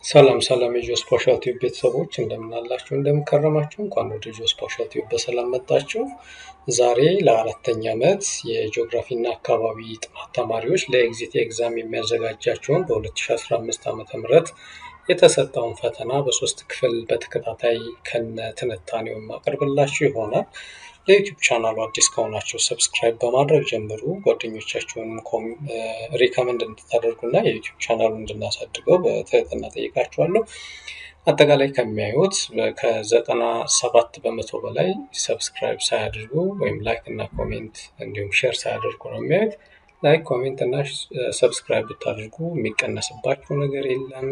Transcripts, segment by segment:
ሰላም ሰላም የጆስ ፓሻል ቲዩብ ቤተሰቦች እንደምን አላችሁ? እንደምን ከረማችሁ? እንኳን ወደ ጆስ ፓሻል ቲዩብ በሰላም መጣችሁ። ዛሬ ለአራተኛ ዓመት የጂኦግራፊ እና አካባቢ ጥናት ተማሪዎች ለኤግዚት ኤግዛም የሚያዘጋጃቸውን በ2015 ዓ ም የተሰጠውን ፈተና በሶስት ክፍል በተከታታይ ከነ ትንታኔው የማቀርብላችሁ ይሆናል። ለዩቲዩብ ቻናሉ አዲስ ከሆናቸው ሰብስክራይብ በማድረግ ጀምሩ። ጓደኞቻችሁንም ሪከመንድ እንድታደርጉና የዩቲዩብ ቻናሉ እንድናሳድገው በትህትና ጠይቃችኋለሁ። አጠቃላይ ከሚያዩት ከዘጠና ሰባት በመቶ በላይ ሰብስክራይብ ሳያደርጉ ወይም ላይክ እና ኮሜንት እንዲሁም ሼር ሳያደርጉ ነው የሚያዩት። ላይክ ኮሜንት እና ሰብስክራይብ ብታደርጉ የሚቀነስባችሁ ነገር የለም።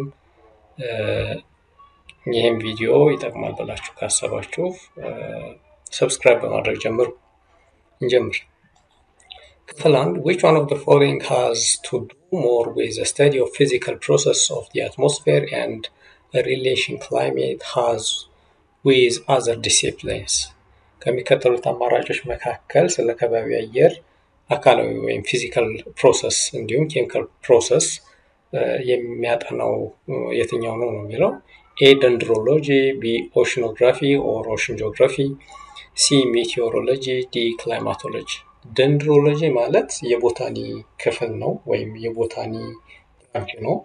ይህም ቪዲዮ ይጠቅማል ብላችሁ ካሰባችሁ ሰብስክራይብ በማድረግ ጀምሩ። እንጀምር። ክፍል አንድ which one of the following has to do more with the study of physical process of the atmosphere and a relation climate has with other disciplines ከሚከተሉት አማራጮች መካከል ስለ ከባቢ አየር አካላዊ ወይም ፊዚካል ፕሮሰስ እንዲሁም ኬሚካል ፕሮሰስ የሚያጠናው የትኛው ነው ነው የሚለው ኤ ደንድሮሎጂ፣ ቢ ኦሽኖግራፊ ኦር ኦሽን ጂኦግራፊ ሲ ሜቴዎሮሎጂ፣ ዲ ክላይማቶሎጂ። ደንድሮሎጂ ማለት የቦታኒ ክፍል ነው ወይም የቦታኒ ብራንች ነው።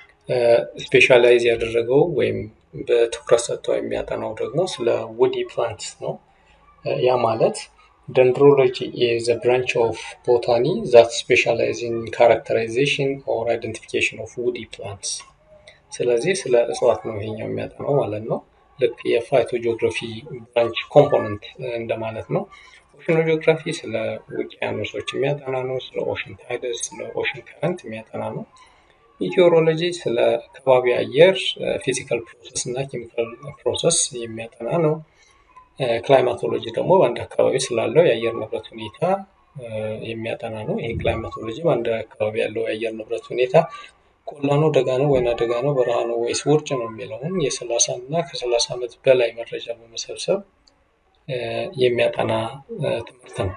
ስፔሻላይዝ ያደረገው ወይም በትኩረት ሰጥተው የሚያጠናው ደግሞ ስለ ውዲ ፕላንትስ ነው። ያ ማለት ደንድሮሎጂ ኢዝ a branch of botany that specialize in characterization or identification of woody plants። ስለዚህ ስለ እጽዋት ነው ይሄኛው የሚያጠናው ማለት ነው። ልክ የፋይቶ ጂኦግራፊ ብራንች ኮምፖነንት እንደማለት ነው። ኦሽኖ ጂኦግራፊ ስለ ውቅያኖሶች የሚያጠና ነው። ስለ ኦሽን ታይደስ፣ ስለ ኦሽን ከረንት የሚያጠና ነው። ሚቴዎሮሎጂ ስለ ከባቢ አየር ፊዚካል ፕሮሰስ እና ኬሚካል ፕሮሰስ የሚያጠና ነው። ክላይማቶሎጂ ደግሞ በአንድ አካባቢ ስላለው የአየር ንብረት ሁኔታ የሚያጠና ነው። ይህ ክላይማቶሎጂ በአንድ አካባቢ ያለው የአየር ንብረት ሁኔታ ቆላ ነው፣ ደጋ ነው፣ ወይና ደጋ ነው፣ በረሃ ነው ወይስ ውርጭ ነው የሚለውን የሰላሳ እና ከሰላሳ ዓመት በላይ መረጃ በመሰብሰብ የሚያጠና ትምህርት ነው።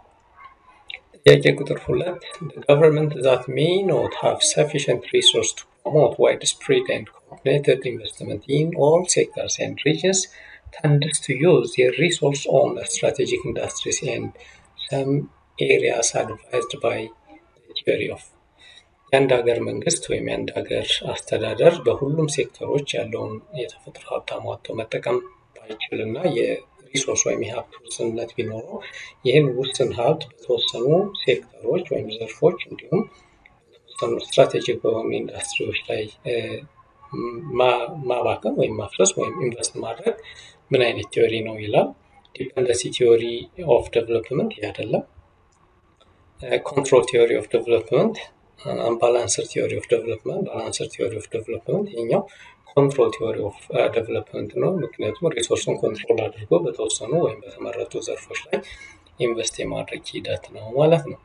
ጥያቄ ቁጥር ሁለት ገቨርንመንት ዛት ሜይ ኖት ሃቭ ሰፊሽንት ሪሶርስ ቱ ፕሮሞት ዋይድ ስፕሬድ ኤንድ ኮኦርዲኔትድ ኢንቨስትመንት ኢን ኦል ሴክተርስ ኤንድ ሪጅንስ tends to use their resource on strategic industries and some areas advised by the theory of የአንድ ሀገር መንግስት ወይም የአንድ ሀገር አስተዳደር በሁሉም ሴክተሮች ያለውን የተፈጥሮ ሀብት አሟጦ መጠቀም ባይችል እና የሪሶርስ ወይም የሀብት ውስንነት ቢኖረው ይህን ውስን ሀብት በተወሰኑ ሴክተሮች ወይም ዘርፎች እንዲሁም በተወሰኑ ስትራቴጂክ በሆኑ ኢንዱስትሪዎች ላይ ማባከን ወይም ማፍረስ ወይም ኢንቨስት ማድረግ ምን አይነት ቲዮሪ ነው ይላል። ዲፐንደንሲ ቲዮሪ ኦፍ ዴቨሎፕመንት ይህ አይደለም። ኮንትሮል ቲዮሪ ኦፍ ዴቨሎፕመንት፣ ባላንስር ቲዮሪ ኦፍ ዴቨሎፕመንት፣ ባላንስር ቲዮሪ ኦፍ ዴቨሎፕመንት ይሄኛው ኮንትሮል ቲዮሪ ኦፍ ዴቨሎፕመንት ነው። ምክንያቱም ሪሶርስን ኮንትሮል አድርጎ በተወሰኑ ወይም በተመረጡ ዘርፎች ላይ ኢንቨስት የማድረግ ሂደት ነው ማለት ነው።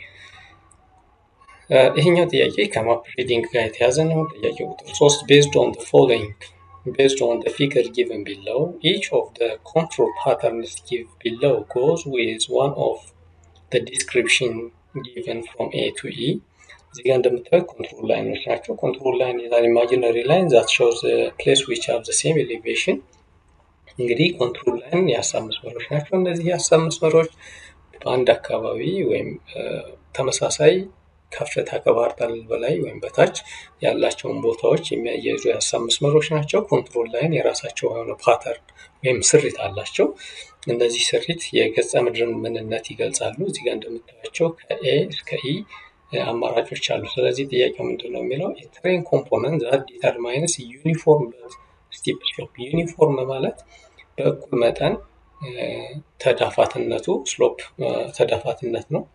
ይሄኛው ጥያቄ ከማፕ ሪዲንግ ጋር የተያዘ ነው። ጥያቄ ቁጥር ሶስት ቤዝድ ኦን ፎሎዊንግ based on the figure given below, each of the control patterns given below goes with one of the description given from A to E. እዚህ ጋር እንደምታዩት ኮንትሮል ላይኖች ናቸው። ኮንትሮል ላይን ይዛል ኢማጂነሪ ላይን ዛት ሾውስ ፕሌስ ዊች ሃቭ ዘ ሴም ኤሌቬሽን። እንግዲህ ኮንትሮል ላይን የሀሳብ መስመሮች ናቸው። እነዚህ የሀሳብ መስመሮች በአንድ አካባቢ ወይም ተመሳሳይ ከፍታ ከባህር ጠለል በላይ ወይም በታች ያላቸውን ቦታዎች የሚያያይዙ የሀሳብ መስመሮች ናቸው። ኮንትሮል ላይን የራሳቸው የሆነ ፓተርን ወይም ስሪት አላቸው። እነዚህ ስሪት የገጸ ምድርን ምንነት ይገልጻሉ። እዚህ ጋር እንደምታያቸው ከኤ እስከ ኢ አማራጮች አሉ። ስለዚህ ጥያቄው ምንድን ነው የሚለው የትሬን ኮምፖነንት ዛት ዲተርማይንስ ዩኒፎርም ስቲፕ ስሎፕ። ዩኒፎርም ማለት በእኩል መጠን ተዳፋትነቱ ስሎፕ ተዳፋትነት ነው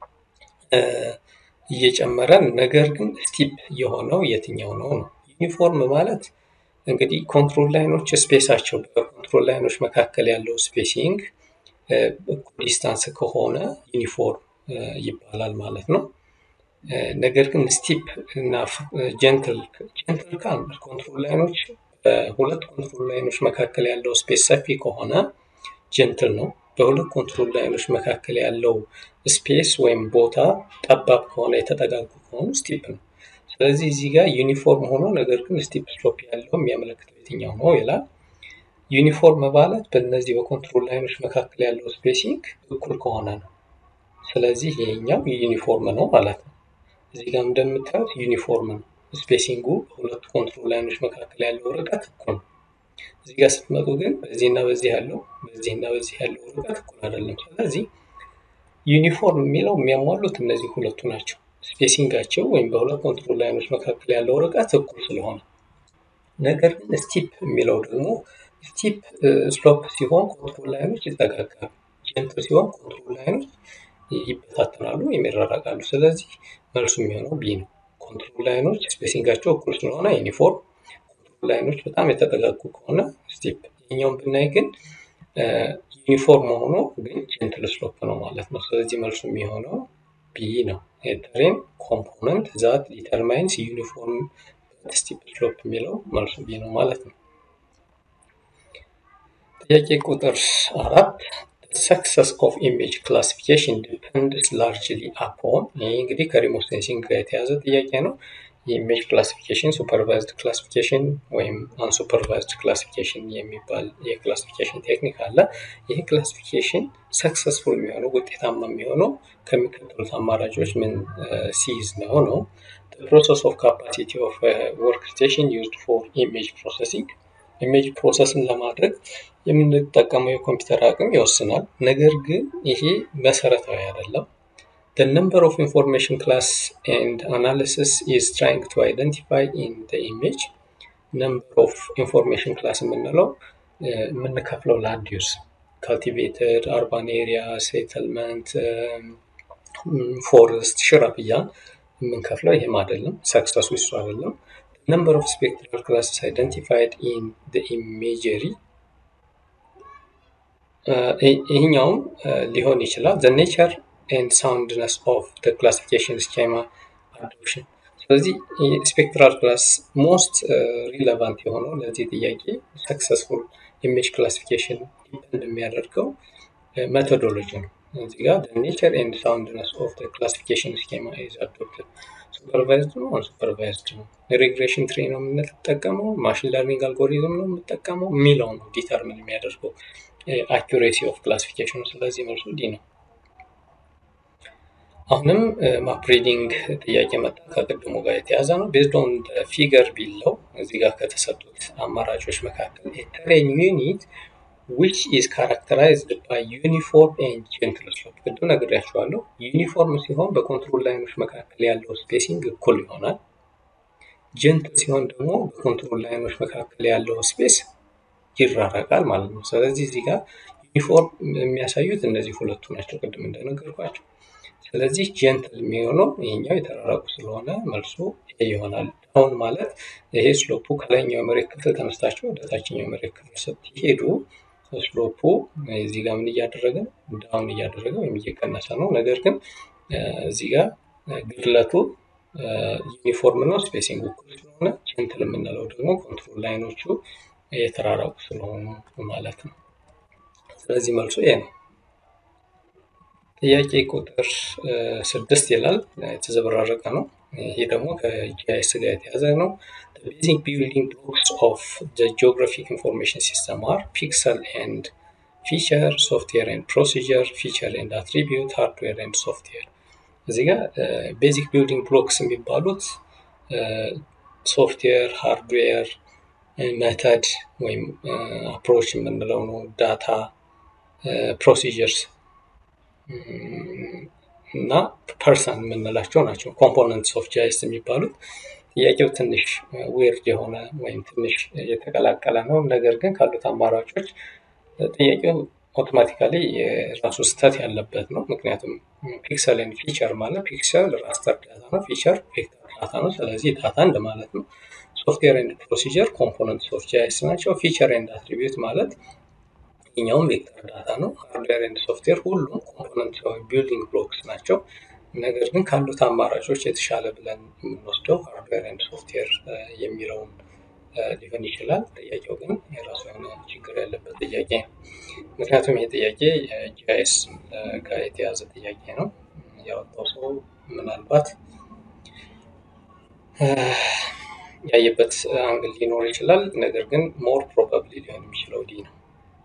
እየጨመረ ነገር ግን ስቲፕ የሆነው የትኛው ነው ነው። ዩኒፎርም ማለት እንግዲህ ኮንትሮል ላይኖች ስፔሳቸው በኮንትሮል ላይኖች መካከል ያለው ስፔሲንግ እኩል ዲስታንስ ከሆነ ዩኒፎርም ይባላል ማለት ነው። ነገር ግን ስቲፕ እና ጀንትል ጀንትል ካል ኮንትሮል ላይኖች በሁለት ኮንትሮል ላይኖች መካከል ያለው ስፔስ ሰፊ ከሆነ ጀንትል ነው። በሁለት ኮንትሮል ላይኖች መካከል ያለው ስፔስ ወይም ቦታ ጠባብ ከሆነ የተጠጋጉ ከሆኑ ስቲፕ ነው። ስለዚህ እዚህ ጋር ዩኒፎርም ሆኖ ነገር ግን ስቲፕ ስሎፕ ያለው የሚያመለክተው የትኛው ነው ይላል። ዩኒፎርም ማለት በእነዚህ በኮንትሮል ላይኖች መካከል ያለው ስፔሲንግ እኩል ከሆነ ነው። ስለዚህ ይሄኛው ዩኒፎርም ነው ማለት ነው። እዚህ ጋር እንደምታዩት ዩኒፎርም ነው። ስፔሲንጉ በሁለቱ ኮንትሮል ላይኖች መካከል ያለው ርቀት እኩል ነው። እዚህ ጋር ስትመጡ ግን በዚህና በዚህ ያለው በዚህና በዚህ ያለው ርቀት እኩል አይደለም። ስለዚህ ዩኒፎርም የሚለው የሚያሟሉት እነዚህ ሁለቱ ናቸው። ስፔሲንጋቸው ወይም በሁለት ኮንትሮል ላይኖች መካከል ያለው ርቀት እኩል ስለሆነ። ነገር ግን ስቲፕ የሚለው ደግሞ ስቲፕ ስሎፕ ሲሆን ኮንትሮል ላይኖች ይጠጋጋሉ፣ ጀንትል ሲሆን ኮንትሮል ላይኖች ይበታተናሉ ወይም ይራራቃሉ። ስለዚህ መልሱ የሚሆነው ቢ ነው። ኮንትሮል ላይኖች ስፔሲንጋቸው እኩል ስለሆነ ዩኒፎርም፣ ኮንትሮል ላይኖች በጣም የተጠጋጉ ከሆነ ስቲፕ። ይህኛውን ብናይ ግን ዩኒፎርም ሆኖ ግን ጀንትል ስሎፕ ነው ማለት ነው። ስለዚህ መልሱ የሚሆነው ቢ ነው። የተሬን ኮምፖነንት ዛት ዲተርማይንስ ዩኒፎርም ስቲፕ ስሎፕ የሚለው መልሱ ቢ ነው ማለት ነው። ጥያቄ ቁጥር አራት ሰክሰስ ኦፍ ኢሜጅ ክላሲፊኬሽን ዲፐንድስ ላርጅሊ አፖን። ይህ እንግዲህ ከሪሞት ሴንሲንግ ጋር የተያዘ ጥያቄ ነው። የኢሜጅ ክላሲፊኬሽን ሱፐርቫይዝድ ክላሲፊኬሽን ወይም አንሱፐርቫይዝድ ክላሲፊኬሽን የሚባል የክላሲፊኬሽን ቴክኒክ አለ። ይህ ክላሲፊኬሽን ሰክሰስፉል የሚሆነው ውጤታማ የሚሆነው ከሚከተሉት አማራጮች ምን ሲይዝ ነው ነው ፕሮሰስ ኦፍ ካፓሲቲ ኦፍ ወርክ ስቴሽን ዩዝድ ፎር ኢሜጅ ፕሮሰሲንግ ኢሜጅ ፕሮሰስን ለማድረግ የምንጠቀመው የኮምፒውተር አቅም ይወስናል። ነገር ግን ይሄ መሰረታዊ አይደለም። The number of information class and analysis is trying to identify in the image number of information class የምንለው የምንከፍለው ላንድ ዩዝ ካልቲቬትድ፣ አርባን ኤሪያ፣ ሴትልመንት፣ ፎረስት፣ ሽረብ እያልን የምንከፍለው ይህም አይደለም። ሰክሰሱ እሱ አይደለም። number of spectral classes identified in the imagery ይህኛውም ሊሆን ይችላል the nature and soundness of the classification schema adoption ስለዚህ ስፔክትራል ክላስ ሞስት ሪሌቫንት የሆነው ለዚህ ጥያቄ ሰክሰስፉል ኢሜጅ ክላሲፊኬሽን ዲፐንድ የሚያደርገው ሜቶዶሎጂ ነው። እዚህ ጋር ኔቸር ኤንድ ሳውንድነስ ኦፍ ክላሲፊኬሽን ስኬማ ኢዝ አዶፕትድ ሱፐርቫይዝድ ነው አንሱፐርቫይዝድ ነው ሪግሬሽን ትሪ ነው የምንጠቀመው ማሽን ለርኒንግ አልጎሪዝም ነው የምንጠቀመው የሚለው ነው ዲተርሚን የሚያደርገው አኪሬሲ ኦፍ ክላሲፊኬሽኑ ስለዚህ መልሱ ዲ ነው አሁንም ማፕ ሪዲንግ ጥያቄ መጣ ከቅድሙ ጋር የተያዘ ነው ቤዝድ ኦን ፊገር ቢለው እዚህ ጋር ከተሰጡት አማራጮች መካከል የተሬን ዩኒት ዊች ኢዝ ካራክተራይዝድ ባይ ዩኒፎርም ኤንድ ጀንትል ስሎፕ ቅድም ነግሬያቸዋለሁ ዩኒፎርም ሲሆን በኮንትሮል ላይኖች መካከል ያለው ስፔሲንግ እኩል ይሆናል ጀንትል ሲሆን ደግሞ በኮንትሮል ላይኖች መካከል ያለው ስፔስ ይራረቃል ማለት ነው ስለዚህ እዚህ ጋር ዩኒፎርም የሚያሳዩት እነዚህ ሁለቱ ናቸው ቅድም እንደነገርኳቸው ስለዚህ ጀንትል የሚሆነው ይሄኛው የተራራቁ ስለሆነ መልሱ ይሆናል ዳውን ማለት ይሄ ስሎፑ ከላይኛው የመሬት ክፍል ተነስታቸው ወደ ታችኛው የመሬት ክፍል ስትሄዱ ስሎፑ እዚህ ጋር ምን እያደረገ ዳውን እያደረገ ወይም እየቀነሰ ነው ነገር ግን እዚህ ጋር ግድለቱ ዩኒፎርም ነው ስፔሲንግ እኩል ስለሆነ ጀንትል የምንለው ደግሞ ኮንትሮል ላይኖቹ የተራራቁ ስለሆኑ ማለት ነው ስለዚህ መልሱ ይሄ ነው ጥያቄ ቁጥር ስድስት ይላል የተዘበራረቀ ነው ይሄ ደግሞ ከጂአይኤስ ጋር የተያዘ ነው ቤዚክ ቢልዲንግ ብሎክስ ኦፍ ጂኦግራፊክ ኢንፎርሜሽን ሲስተም አር ፒክሰል ኤንድ ፊቸር ሶፍትዌር ኤንድ ፕሮሲጀር ፊቸር ኤንድ አትሪቢዩት ሃርድዌር ኤንድ ሶፍትዌር እዚህ ጋር ቤዚክ ቢልዲንግ ብሎክስ የሚባሉት ሶፍትዌር ሃርድዌር መተድ ወይም አፕሮች የምንለው ነው ዳታ ፕሮሲጀርስ እና ፐርሰን የምንላቸው ናቸው ኮምፖነንትስ ኦፍ ጃይስ የሚባሉት ጥያቄው ትንሽ ዌርድ የሆነ ወይም ትንሽ የተቀላቀለ ነው ነገር ግን ካሉት አማራጮች ጥያቄው አውቶማቲካሊ የራሱ ስህተት ያለበት ነው ምክንያቱም ፒክሰልን ፊቸር ማለት ፒክሰል ራስተር ዳታ ነው ፊቸር ቬክተር ዳታ ነው ስለዚህ ዳታ እንደማለት ነው ሶፍትዌር ኤንድ ፕሮሲጀር ኮምፖነንትስ ኦፍ ጃይስ ናቸው ፊቸር ኤንድ አትሪቢዩት ማለት ይኛውም ቬክተር ዳታ ነው ሃርድዌር ኤንድ ሶፍትዌር ሁሉም ኮምፖነንት ወይም ቢልዲንግ ብሎክስ ናቸው ነገር ግን ካሉት አማራጮች የተሻለ ብለን የምንወስደው ሃርድዌር ኤንድ ሶፍትዌር የሚለውን ሊሆን ይችላል ጥያቄው ግን የራሱ የሆነ ችግር ያለበት ጥያቄ ነው ምክንያቱም ይህ ጥያቄ ጂአይኤስ ጋር የተያዘ ጥያቄ ነው ያወጣው ሰው ምናልባት ያየበት አንግል ሊኖር ይችላል። ነገር ግን ሞር ፕሮባብሊ ሊሆን የሚችለው ዲ ነው።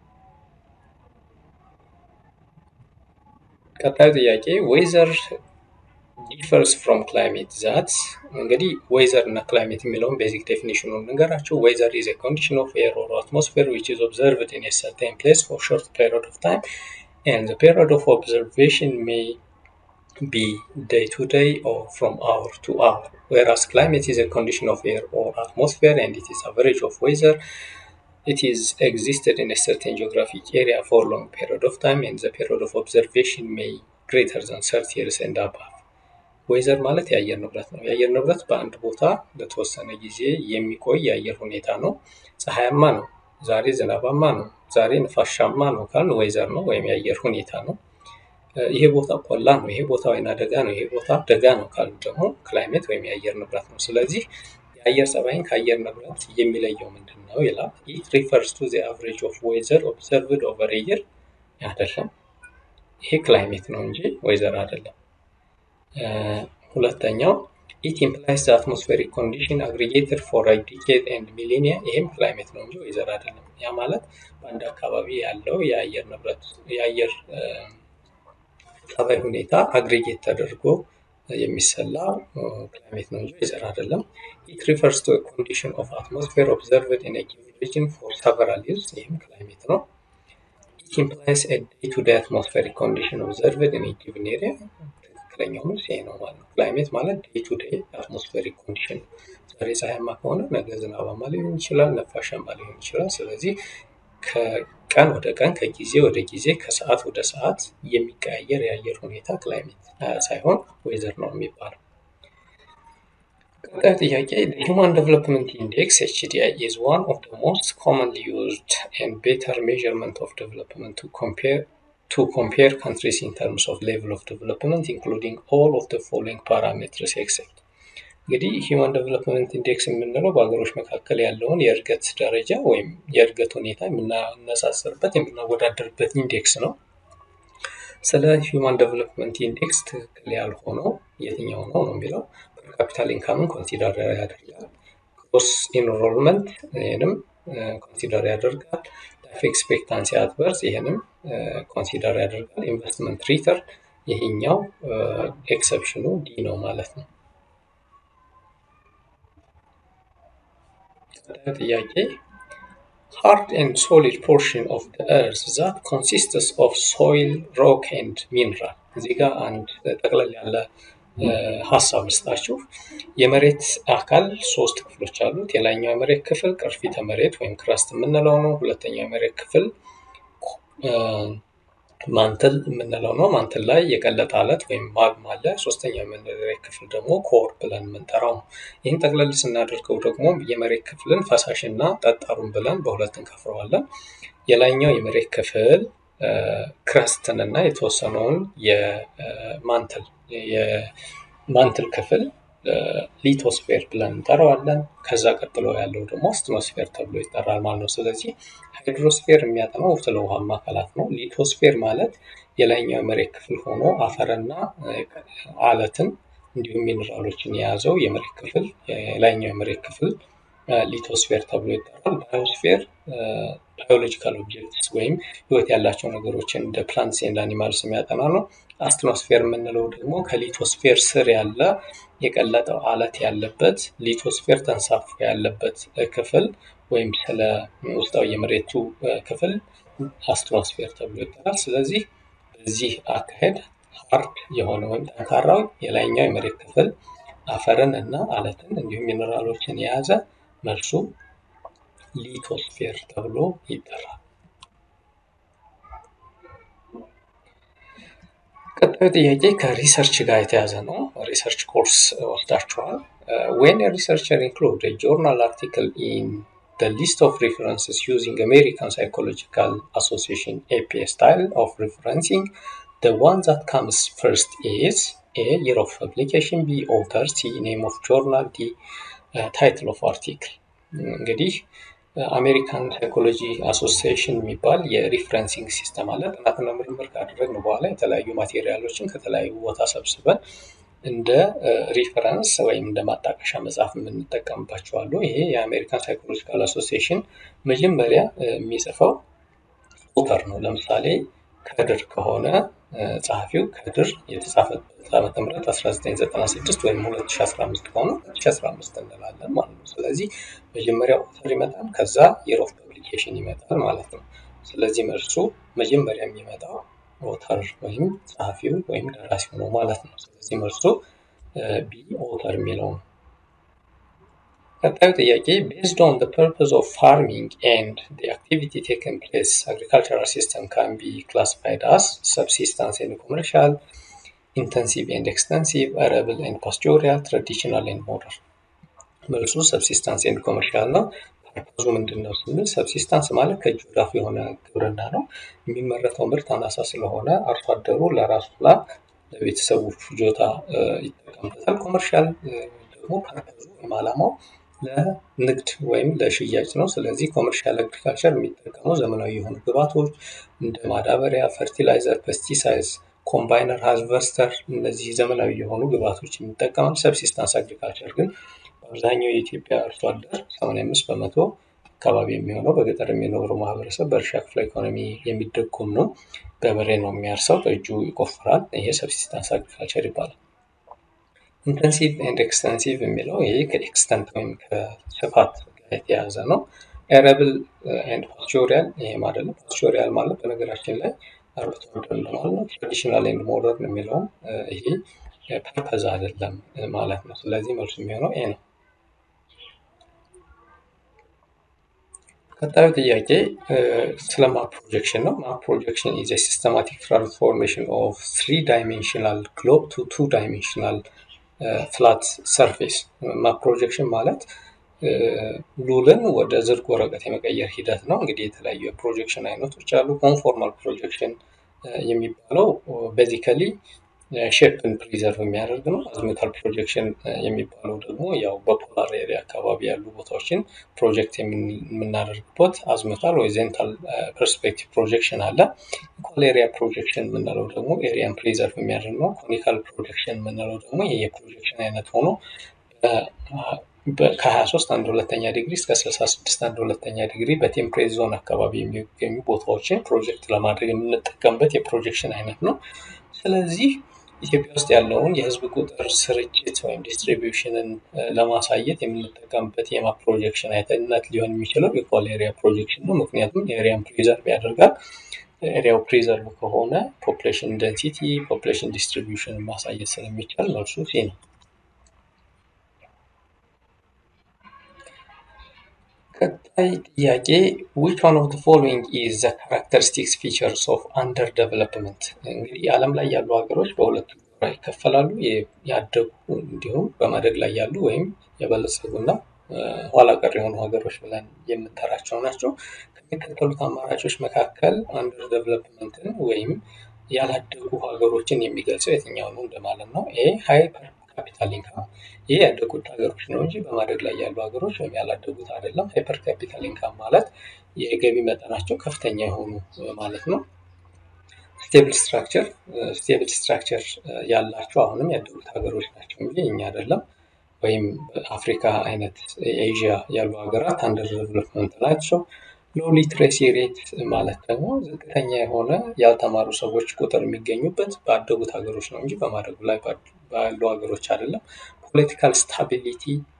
ቀጣዩ ጥያቄ ዌዘር ዲፈርስ ፍሮም ክላይሜት ዛት እንግዲህ ዌዘር እና ክላይሜት የሚለውን ቤዚክ ዴፊኒሽኑን ንገራችሁ። ዌዘር ኢዝ ኤ ኮንዲሽን ኦፍ ኤር ኦር አትሞስፌር ዊች ኢዝ ኦብዘርቭድ ኢን ኤ ሰርቴን ፕሌስ ፎር ሾርት ፔሪድ ኦፍ ታይም ኤንድ ዘ ፔሪድ ኦፍ ኦብዘርቬሽን ሜይ be day to day or from hour to hour, whereas climate is a condition of air or atmosphere and it is average of weather. It is existed in a certain geographic area for long period of time and the period of observation may greater than 30 years and above. ዌዘር ማለት የአየር ንብረት ነው። የአየር ንብረት በአንድ ቦታ ለተወሰነ ጊዜ የሚቆይ የአየር ሁኔታ ነው። ፀሐያማ ነው፣ ዛሬ ዝናባማ ነው፣ ዛሬ ነፋሻማ ነው ካልን ዌዘር ነው ወይም የአየር ሁኔታ ነው። ይሄ ቦታ ቆላ ነው፣ ይሄ ቦታ ወይና ደጋ ነው፣ ይሄ ቦታ ደጋ ነው ካሉ ደግሞ ክላይሜት ወይም የአየር ንብረት ነው። ስለዚህ የአየር ጸባይን ከአየር ንብረት የሚለየው ምንድን ነው ይላል። ኢት ሪፈርስ ቱ ዘ አቨሬጅ ኦፍ ዌዘር ኦብዘርቭድ ኦቨር የር አይደለም። ይሄ ክላይሜት ነው እንጂ ዌዘር አይደለም። ሁለተኛው ኢት ኢምፕላይስ ዘ አትሞስፌሪክ ኮንዲሽን አግሪጌትድ ፎር አ ዲኬድ ኤንድ ሚሊኒያ ይሄም ክላይሜት ነው እንጂ ዌዘር አይደለም። ያ ማለት በአንድ አካባቢ ያለው የአየር ንብረት የአየር ጠባይ ሁኔታ አግሪጌት ተደርጎ የሚሰላ ክላይሜት ነው እንጂ ዌዘር አይደለም። ኢት ሪፈርስ ቱ ኮንዲሽን ኦፍ አትሞስፌር ኦብዘርቭድ ኢን ጊቭን ሪጅን ፎር ሰቨራል ይርስ ይህም ክላይሜት ነው። ኢት ኢምፕላይስ ኤ ዴይ ቱ ዴይ አትሞስፌሪክ ኮንዲሽን ኦብዘርቭድ ኢን ጊቭን ኤሪያ ትክክለኛው መልስ ይሄ ነው ማለት ነው። ክላይሜት ማለት ዴይ ቱ ዴይ አትሞስፌሪክ ኮንዲሽን ዛሬ ፀሐያማ ከሆነ ነገ ዝናባማ ሊሆን ይችላል፣ ነፋሻማ ሊሆን ይችላል። ስለዚህ ከቀን ወደ ቀን ከጊዜ ወደ ጊዜ ከሰዓት ወደ ሰዓት የሚቀያየር የአየር ሁኔታ ክላይሜት ሳይሆን ዌዘር ነው የሚባለው። ቀጣዩ ጥያቄ ሂውማን ዴቨሎፕመንት ኢንዴክስ ኤችዲአይ ኢዝ ዋን ኦፍ ዘ ሞስት ኮመንሊ ዩዝድ ኤንድ ቤተር ሜዥርመንት ኦፍ ዴቨሎፕመንት ቱ ኮምፔር to compare countries in terms of level of development including all of the following parameters except እንግዲህ ሂውማን ዴቨሎፕመንት ኢንዴክስ የምንለው በሀገሮች መካከል ያለውን የእድገት ደረጃ ወይም የእድገት ሁኔታ የምናነጻጽርበት የምናወዳደርበት ኢንዴክስ ነው። ስለ ሂውማን ዴቨሎፕመንት ኢንዴክስ ትክክል ያልሆነው የትኛው ነው ነው የሚለው ፐርካፒታል ኢንካምን ኮንሲደር ያደርጋል። ግሮስ ኢንሮልመንት ይህንም ኮንሲደር ያደርጋል። ላይፍ ኤክስፔክታንሲ አትበርስ ይህንም ኮንሲደር ያደርጋል። ኢንቨስትመንት ሪተርን ይሄኛው ኤክሰፕሽኑ ዲ ነው ማለት ነው። ጥያቄ hard and solid portion of the earth that consists of soil, rock and mineral እዚህ ጋር አንድ ጠቅለል ያለ ሀሳብ ልስጣችሁ። የመሬት አካል ሶስት ክፍሎች አሉት። የላይኛው የመሬት ክፍል ቅርፊተ መሬት ወይም ክረስት የምንለው ነው። ሁለተኛው የመሬት ክፍል ማንትል የምንለው ነው። ማንትል ላይ የቀለጠ አለት ወይም ማግማ አለ። ሶስተኛው የመሬት ክፍል ደግሞ ኮር ብለን የምንጠራው ነው። ይህን ጠቅለል ስናደርገው ደግሞ የመሬት ክፍልን ፈሳሽና ጠጣሩን ብለን በሁለት እንከፍረዋለን። የላይኛው የመሬት ክፍል ክረስትን እና የተወሰነውን የማንትል የማንትል ክፍል ሊቶስፌር ብለን እንጠራዋለን። ከዛ ቀጥሎ ያለው ደግሞ አስትኖስፌር ተብሎ ይጠራል ማለት ነው። ስለዚህ ሃይድሮስፌር የሚያጠናው ስለ ውሃማ አካላት ነው። ሊቶስፌር ማለት የላይኛው የመሬት ክፍል ሆኖ አፈርና አለትን እንዲሁም ሚኔራሎችን የያዘው የመሬት ክፍል የላይኛው የመሬት ክፍል ሊቶስፌር ተብሎ ይጠራል። ባዮስፌር ባዮሎጂካል ኦብጀክትስ ወይም ህይወት ያላቸው ነገሮችን እንደ ፕላንትስ ኤንድ አኒማልስ የሚያጠና ነው። አስትኖስፌር የምንለው ደግሞ ከሊቶስፌር ስር ያለ የቀለጠው አለት ያለበት ሊቶስፌር ተንሳፎ ያለበት ክፍል ወይም ስለ ውስጣዊ የመሬቱ ክፍል አስትኖስፌር ተብሎ ይጠራል። ስለዚህ በዚህ አካሄድ ሀርድ የሆነ ወይም ጠንካራው የላይኛው የመሬት ክፍል አፈርን እና አለትን እንዲሁም ሚኔራሎችን የያዘ መልሱ ሊቶስፌር ተብሎ ይጠራል። ቀጣዩ ጥያቄ ከሪሰርች ጋር የተያዘ ነው። ሪሰርች ኮርስ ወስዳችኋል። ዌን ሪሰርቸር ኢንክሉድ ጆርናል አርቲክል ኢን the list of references using American Psychological Association APA style of referencing, the one that comes first is A. Year of publication, B. Author, C. Name of journal, D. Uh, title of article. እንግዲህ አሜሪካን ሳይኮሎጂ አሶሲዬሽን የሚባል የሪፍረንሲንግ ሲስተም አለ። ጥናትና ምርምር ካደረግን በኋላ የተለያዩ ማቴሪያሎችን ከተለያዩ ቦታ ሰብስበን እንደ ሪፈረንስ ወይም እንደ ማጣቀሻ መጽሐፍ የምንጠቀምባቸው አሉ። ይሄ የአሜሪካን ሳይኮሎጂካል አሶሲዬሽን መጀመሪያ የሚጽፈው ኦተር ነው። ለምሳሌ ከድር ከሆነ ጸሐፊው ከድር የተጻፈበት ዓመተ ምህረት 1996 ወይም 2015 ከሆነ 2015 እንላለን ማለት ነው። ስለዚህ መጀመሪያ ኦተር ይመጣል፣ ከዛ የር ኦፍ ፐብሊኬሽን ይመጣል ማለት ነው። ስለዚህ መልሱ መጀመሪያ የሚመጣው ኦተር ወይም ጸሐፊው ወይም ደራሲው ነው ማለት ነው። ስለዚህ መልሱ ቢ ኦተር የሚለው ነው። ቀጣዩ ጥያቄ ቤዝድ ኦን ዘ ፐርፐዝ ኦፍ ፋርሚንግ ኤንድ ዘ አክቲቪቲ ቴክን ፕሌስ አግሪካልቸራል ሲስተም ካን ቢ ክላሲፋይድ አስ ሰብሲስታንስ ኤንድ ኮመርሻል ኢንተንሲቭ ኤንድ ኤክስተንሲቭ አረብል ኤንድ ፓስቶሪያል ትራዲሽናል ኤንድ ሞደርን። መልሱ ሰብሲስታንስ ኤንድ ኮመርሻል ነው። ፐርፐዙ ምንድን ነው ስንል ሰብሲስታንስ ማለት ከእጅ ወደ አፍ የሆነ ግብርና ነው። የሚመረተው ምርት አናሳ ስለሆነ አርሶ አደሩ ለራሱና ለቤተሰቡ ፍጆታ ይጠቀምበታል። ኮመርሻል ደግሞ ፐርፐዙ ወይም ዓላማው ለንግድ ወይም ለሽያጭ ነው። ስለዚህ ኮመርሻል አግሪካልቸር የሚጠቀመው ዘመናዊ የሆኑ ግብዓቶች እንደ ማዳበሪያ፣ ፈርቲላይዘር፣ ፔስቲሳይዝ፣ ኮምባይነር፣ ሃርቨስተር እነዚህ ዘመናዊ የሆኑ ግብዓቶች የሚጠቀማል። ሰብሲስታንስ አግሪካልቸር ግን በአብዛኛው የኢትዮጵያ አርሶ አደር 85 በመቶ አካባቢ የሚሆነው በገጠር የሚኖረው ማህበረሰብ በእርሻ ክፍለ ኢኮኖሚ የሚደጎም ነው። ገበሬ ነው የሚያርሰው፣ በእጁ ይቆፍራል። ይሄ ሰብሲስታንስ አግሪካልቸር ይባላል። ኢንተንሲቭ ኤንድ ኤክስተንሲቭ የሚለው ይሄ ከኤክስተንት ወይም ከስፋት ጋር የተያያዘ ነው። ኤረብል ኤንድ ፓስቶሪያል ይሄ ማለት ነው። ፓስቶሪያል ማለት በነገራችን ላይ አርብቶ አደር እንደማለት ነው። ትራዲሽናል ኤንድ ሞደርን የሚለውም ይሄ ፐርፐዝ አይደለም ማለት ነው። ስለዚህ መልሱ የሚሆነው ኤ ነው። ቀጣዩ ጥያቄ ስለ ማፕ ፕሮጀክሽን ነው። ማፕ ፕሮጀክሽን ኢዝ ሲስተማቲክ ትራንስፎርሜሽን ኦፍ ትሪ ዳይሜንሽናል ግሎብ ቱ ቱ ዳይሜንሽናል ፍላት ሰርፌስ። ማፕ ፕሮጀክሽን ማለት ሉልን ወደ ዝርግ ወረቀት የመቀየር ሂደት ነው። እንግዲህ የተለያዩ የፕሮጀክሽን አይነቶች አሉ። ኮንፎርማል ፕሮጀክሽን የሚባለው ቤዚካሊ ሼፕን ፕሪዘርቭ የሚያደርግ ነው። አዝሜታል ፕሮጀክሽን የሚባለው ደግሞ ያው በፖላር ኤሪያ አካባቢ ያሉ ቦታዎችን ፕሮጀክት የምናደርግበት አዝሜታል ወይ ዜንታል ፐርስፔክቲቭ ፕሮጀክሽን አለ። ኢኳል ኤሪያ ፕሮጀክሽን የምንለው ደግሞ ኤሪያን ፕሪዘርቭ የሚያደርግ ነው። ኮኒካል ፕሮጀክሽን የምንለው ደግሞ ይህ የፕሮጀክሽን አይነት ሆኖ ከ23 አንድ ሁለተኛ ዲግሪ እስከ 66 አንድ ሁለተኛ ዲግሪ በቴምፕሬት ዞን አካባቢ የሚገኙ ቦታዎችን ፕሮጀክት ለማድረግ የምንጠቀምበት የፕሮጀክሽን አይነት ነው። ስለዚህ ኢትዮጵያ ውስጥ ያለውን የህዝብ ቁጥር ስርጭት ወይም ዲስትሪቢዩሽንን ለማሳየት የምንጠቀምበት የማፕ ፕሮጀክሽን አይነት ሊሆን የሚችለው ኢኳል ኤሪያ ፕሮጀክሽን ነው። ምክንያቱም ኤሪያን ፕሪዘርቭ ያደርጋል። ኤሪያው ፕሪዘርቭ ከሆነ ፖፕሌሽን ደንሲቲ፣ ፖፕሌሽን ዲስትሪቢዩሽን ማሳየት ስለሚቻል መልሱ ሲ ነው። ቀጣይ ጥያቄ ዊች ዋን ኦፍ ፎሎዊንግ ኢዝ ዘ ካራክተሪስቲክስ ፊቸርስ ኦፍ አንደር ዴቨሎፕመንት። እንግዲህ ዓለም ላይ ያሉ ሀገሮች በሁለቱ ጎራ ይከፈላሉ። ያደጉ እንዲሁም በማደግ ላይ ያሉ ወይም የበለጸጉና ኋላ ቀር የሆኑ ሀገሮች ብለን የምንጠራቸው ናቸው። ከሚከተሉት አማራጮች መካከል አንደር ዴቨሎፕመንትን ወይም ያላደጉ ሀገሮችን የሚገልጸው የትኛው ነው እንደማለት ነው። ኤ ሃይፐር ካፒታል ኢንካም ይህ ያደጉት ሀገሮች ነው እንጂ በማደግ ላይ ያሉ ሀገሮች ወይም ያላደጉት አይደለም። ሃይፐር ካፒታል ኢንካም ማለት የገቢ መጠናቸው ከፍተኛ የሆኑ ማለት ነው። ስቴብል ስትራክቸር ስቴብል ስትራክቸር ያላቸው አሁንም ያደጉት ሀገሮች ናቸው እንጂ እኛ አይደለም። ወይም በአፍሪካ አይነት ኤዥያ ያሉ ሀገራት አንደር ዴቨሎፕመንት ናቸው። ሎ ሊትሬሲ ሬት ማለት ደግሞ ዝቅተኛ የሆነ ያልተማሩ ሰዎች ቁጥር የሚገኙበት ባደጉት ሀገሮች ነው እንጂ በማደጉ ላይ ባሉ ሀገሮች አይደለም። ፖለቲካል ስታቢሊቲ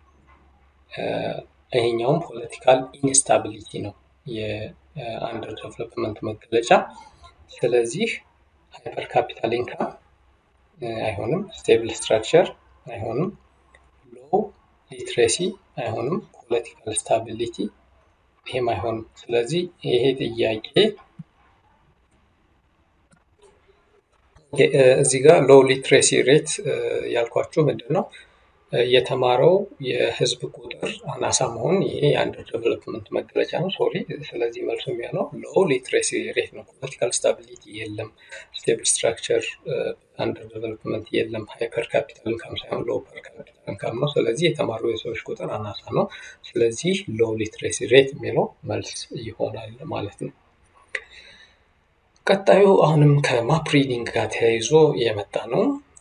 ይሄኛውም ፖለቲካል ኢንስታቢሊቲ ነው የአንደር ዴቨሎፕመንት መገለጫ። ስለዚህ ሃይፐር ካፒታል ኢንካም አይሆንም፣ ስቴብል ስትራክቸር አይሆንም፣ ሎ ሊትሬሲ አይሆንም፣ ፖለቲካል ስታቢሊቲ ይሄም አይሆንም። ስለዚህ ይሄ ጥያቄ እዚህ ጋር ሎው ሊትሬሲ ሬት ያልኳችሁ ምንድን ነው? የተማረው የህዝብ ቁጥር አናሳ መሆን ይሄ የአንደር ዴቨሎፕመንት መገለጫ ነው። ሶሪ። ስለዚህ መልሱ የሚሆነው ሎው ሊትሬሲ ሬት ነው። ፖለቲካል ስታቢሊቲ የለም፣ ስቴብል ስትራክቸር አንደር ዴቨሎፕመንት የለም። ሃይፐር ካፒታል ኢንካም ሳይሆን ሎው ፐር ካፒታል ኢንካም ነው። ስለዚህ የተማሩ የሰዎች ቁጥር አናሳ ነው። ስለዚህ ሎው ሊትሬሲ ሬት የሚለው መልስ ይሆናል ማለት ነው። ቀጣዩ አሁንም ከማፕ ሪዲንግ ጋር ተያይዞ የመጣ ነው።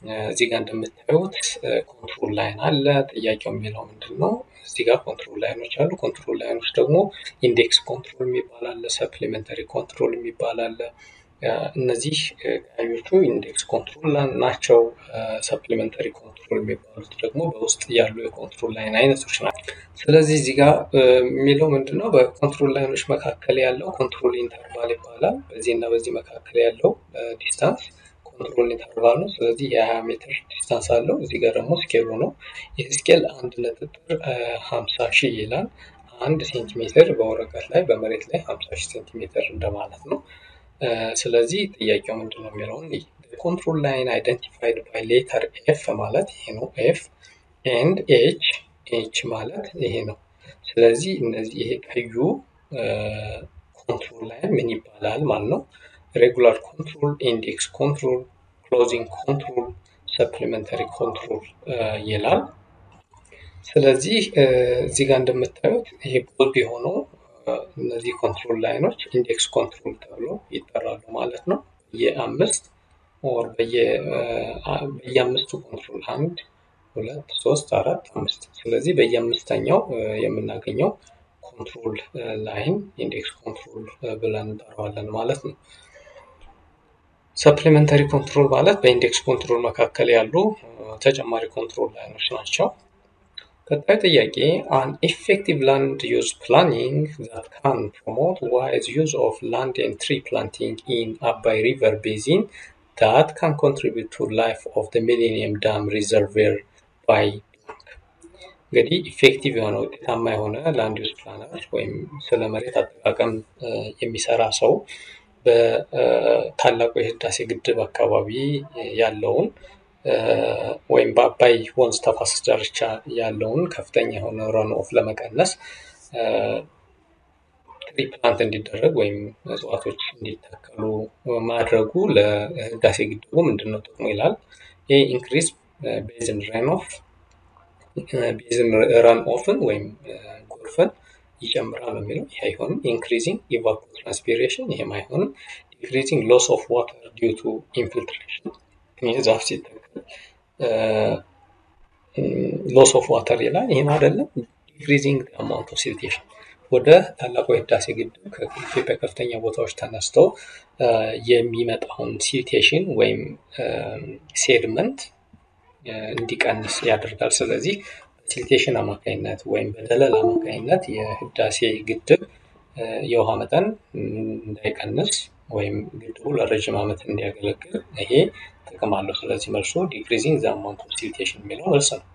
እዚህ ጋር እንደምታዩት ኮንትሮል ላይን አለ። ጥያቄው የሚለው ምንድን ነው? እዚህ ጋር ኮንትሮል ላይኖች አሉ። ኮንትሮል ላይኖች ደግሞ ኢንዴክስ ኮንትሮል የሚባል አለ፣ ሰፕሊመንተሪ ኮንትሮል የሚባል አለ። እነዚህ ቀዮቹ ኢንዴክስ ኮንትሮል ናቸው። ሰፕሊመንተሪ ኮንትሮል የሚባሉት ደግሞ በውስጥ ያሉ የኮንትሮል ላይን አይነቶች ናቸው። ስለዚህ እዚህ ጋር የሚለው ምንድን ነው? በኮንትሮል ላይኖች መካከል ያለው ኮንትሮል ኢንተርቫል ይባላል። በዚህ እና በዚህ መካከል ያለው ዲስታንስ ኮንትሮል ኢንተርቫል ነው። ስለዚህ የ20 ሜትር ዲስታንስ አለው። እዚህ ጋር ደግሞ ስኬሉ ነው። ይህ ስኬል አንድ ነጥብ ሀምሳ ሺህ ይላል። አንድ ሴንቲሜትር በወረቀት ላይ በመሬት ላይ ሀምሳ ሺህ ሴንቲሜትር እንደማለት ነው። ስለዚህ ጥያቄው ምንድን ነው የሚለውን ኮንትሮል ላይን አይደንቲፋይድ ባይ ሌተር ኤፍ ማለት ይሄ ነው። ኤፍ ኤንድ ኤች ኤች ማለት ይሄ ነው። ስለዚህ እነዚህ ይሄ ቀዩ ኮንትሮል ላይን ምን ይባላል ማለት ነው? ሬጉላር ኮንትሮል፣ ኢንዴክስ ኮንትሮል፣ ክሎዚንግ ኮንትሮል፣ ሰፕሊመንተሪ ኮንትሮል ይላል። ስለዚህ እዚህ ጋር እንደምታዩት ይሄ ቦልድ የሆነው እነዚህ ኮንትሮል ላይኖች ኢንዴክስ ኮንትሮል ተብሎ ይጠራሉ ማለት ነው። የአምስት ኦር በየአምስቱ ኮንትሮል አንድ ሁለት ሶስት አራት አምስት ስለዚህ በየአምስተኛው የምናገኘው ኮንትሮል ላይን ኢንዴክስ ኮንትሮል ብለን እንጠራዋለን ማለት ነው። ሰፕሊመንተሪ ኮንትሮል ማለት በኢንዴክስ ኮንትሮል መካከል ያሉ ተጨማሪ ኮንትሮል ላይኖች ናቸው። ቀጣዩ ጥያቄ አን ኢፌክቲቭ ላንድ ዩዝ ፕላኒንግ ዛት ካን ፕሮሞት ዋይዝ ዩዝ ኦፍ ላንድ ኤንድ ትሪ ፕላንቲንግ ኢን አባይ ሪቨር ቤዚን ዳት ካን ኮንትሪቢዩት ቱ ላይፍ ኦፍ ዘ ሚሌኒየም ዳም ሪዘርቬር ባይ እንግዲህ ኢፌክቲቭ የሆነ ውጤታማ የሆነ ላንድ ዩዝ ፕላነር ወይም ስለ መሬት አጠቃቀም የሚሰራ ሰው በታላቁ የህዳሴ ግድብ አካባቢ ያለውን ወይም በአባይ ወንዝ ተፋሰስ ዳርቻ ያለውን ከፍተኛ የሆነ ረን ኦፍ ለመቀነስ ትሪ ፕላንት እንዲደረግ ወይም እጽዋቶች እንዲተከሉ ማድረጉ ለህዳሴ ግድቡ ምንድን ነው ጥቅሙ ይላል። ይህ ኢንክሪዝ ቤዝን ረን ኦፍ ቤዝን ረን ኦፍን ወይም ጎርፍን ይጨምራል ነው የሚለው። ይህ አይሆንም። ኢንክሪዚንግ ኢቫፖ ትራንስፒሬሽን ይህም አይሆንም። ዲክሪዚንግ ሎስ ኦፍ ዋተር ዲዩ ቱ ኢንፊልትሬሽን ይህ ዛፍ ሲተከል ሎስ ኦፍ ዋተር ይላል። ይህም አይደለም። ዲክሪዚንግ አማውንት ኦፍ ሲልቴሽን ወደ ታላቁ የህዳሴ ግድብ ከኢትዮጵያ ከፍተኛ ቦታዎች ተነስተው የሚመጣውን ሲልቴሽን ወይም ሴድመንት እንዲቀንስ ያደርጋል። ስለዚህ በሲልቴሽን አማካኝነት ወይም በደለል አማካኝነት የህዳሴ ግድብ የውሃ መጠን እንዳይቀንስ ወይም ግድቡ ለረዥም ዓመት እንዲያገለግል ይሄ ጥቅም አለው። ስለዚህ መልሱ ዲክሪዚንግ ዘ አማውንት ኦፍ ሲልቴሽን የሚለው መልስ ነው።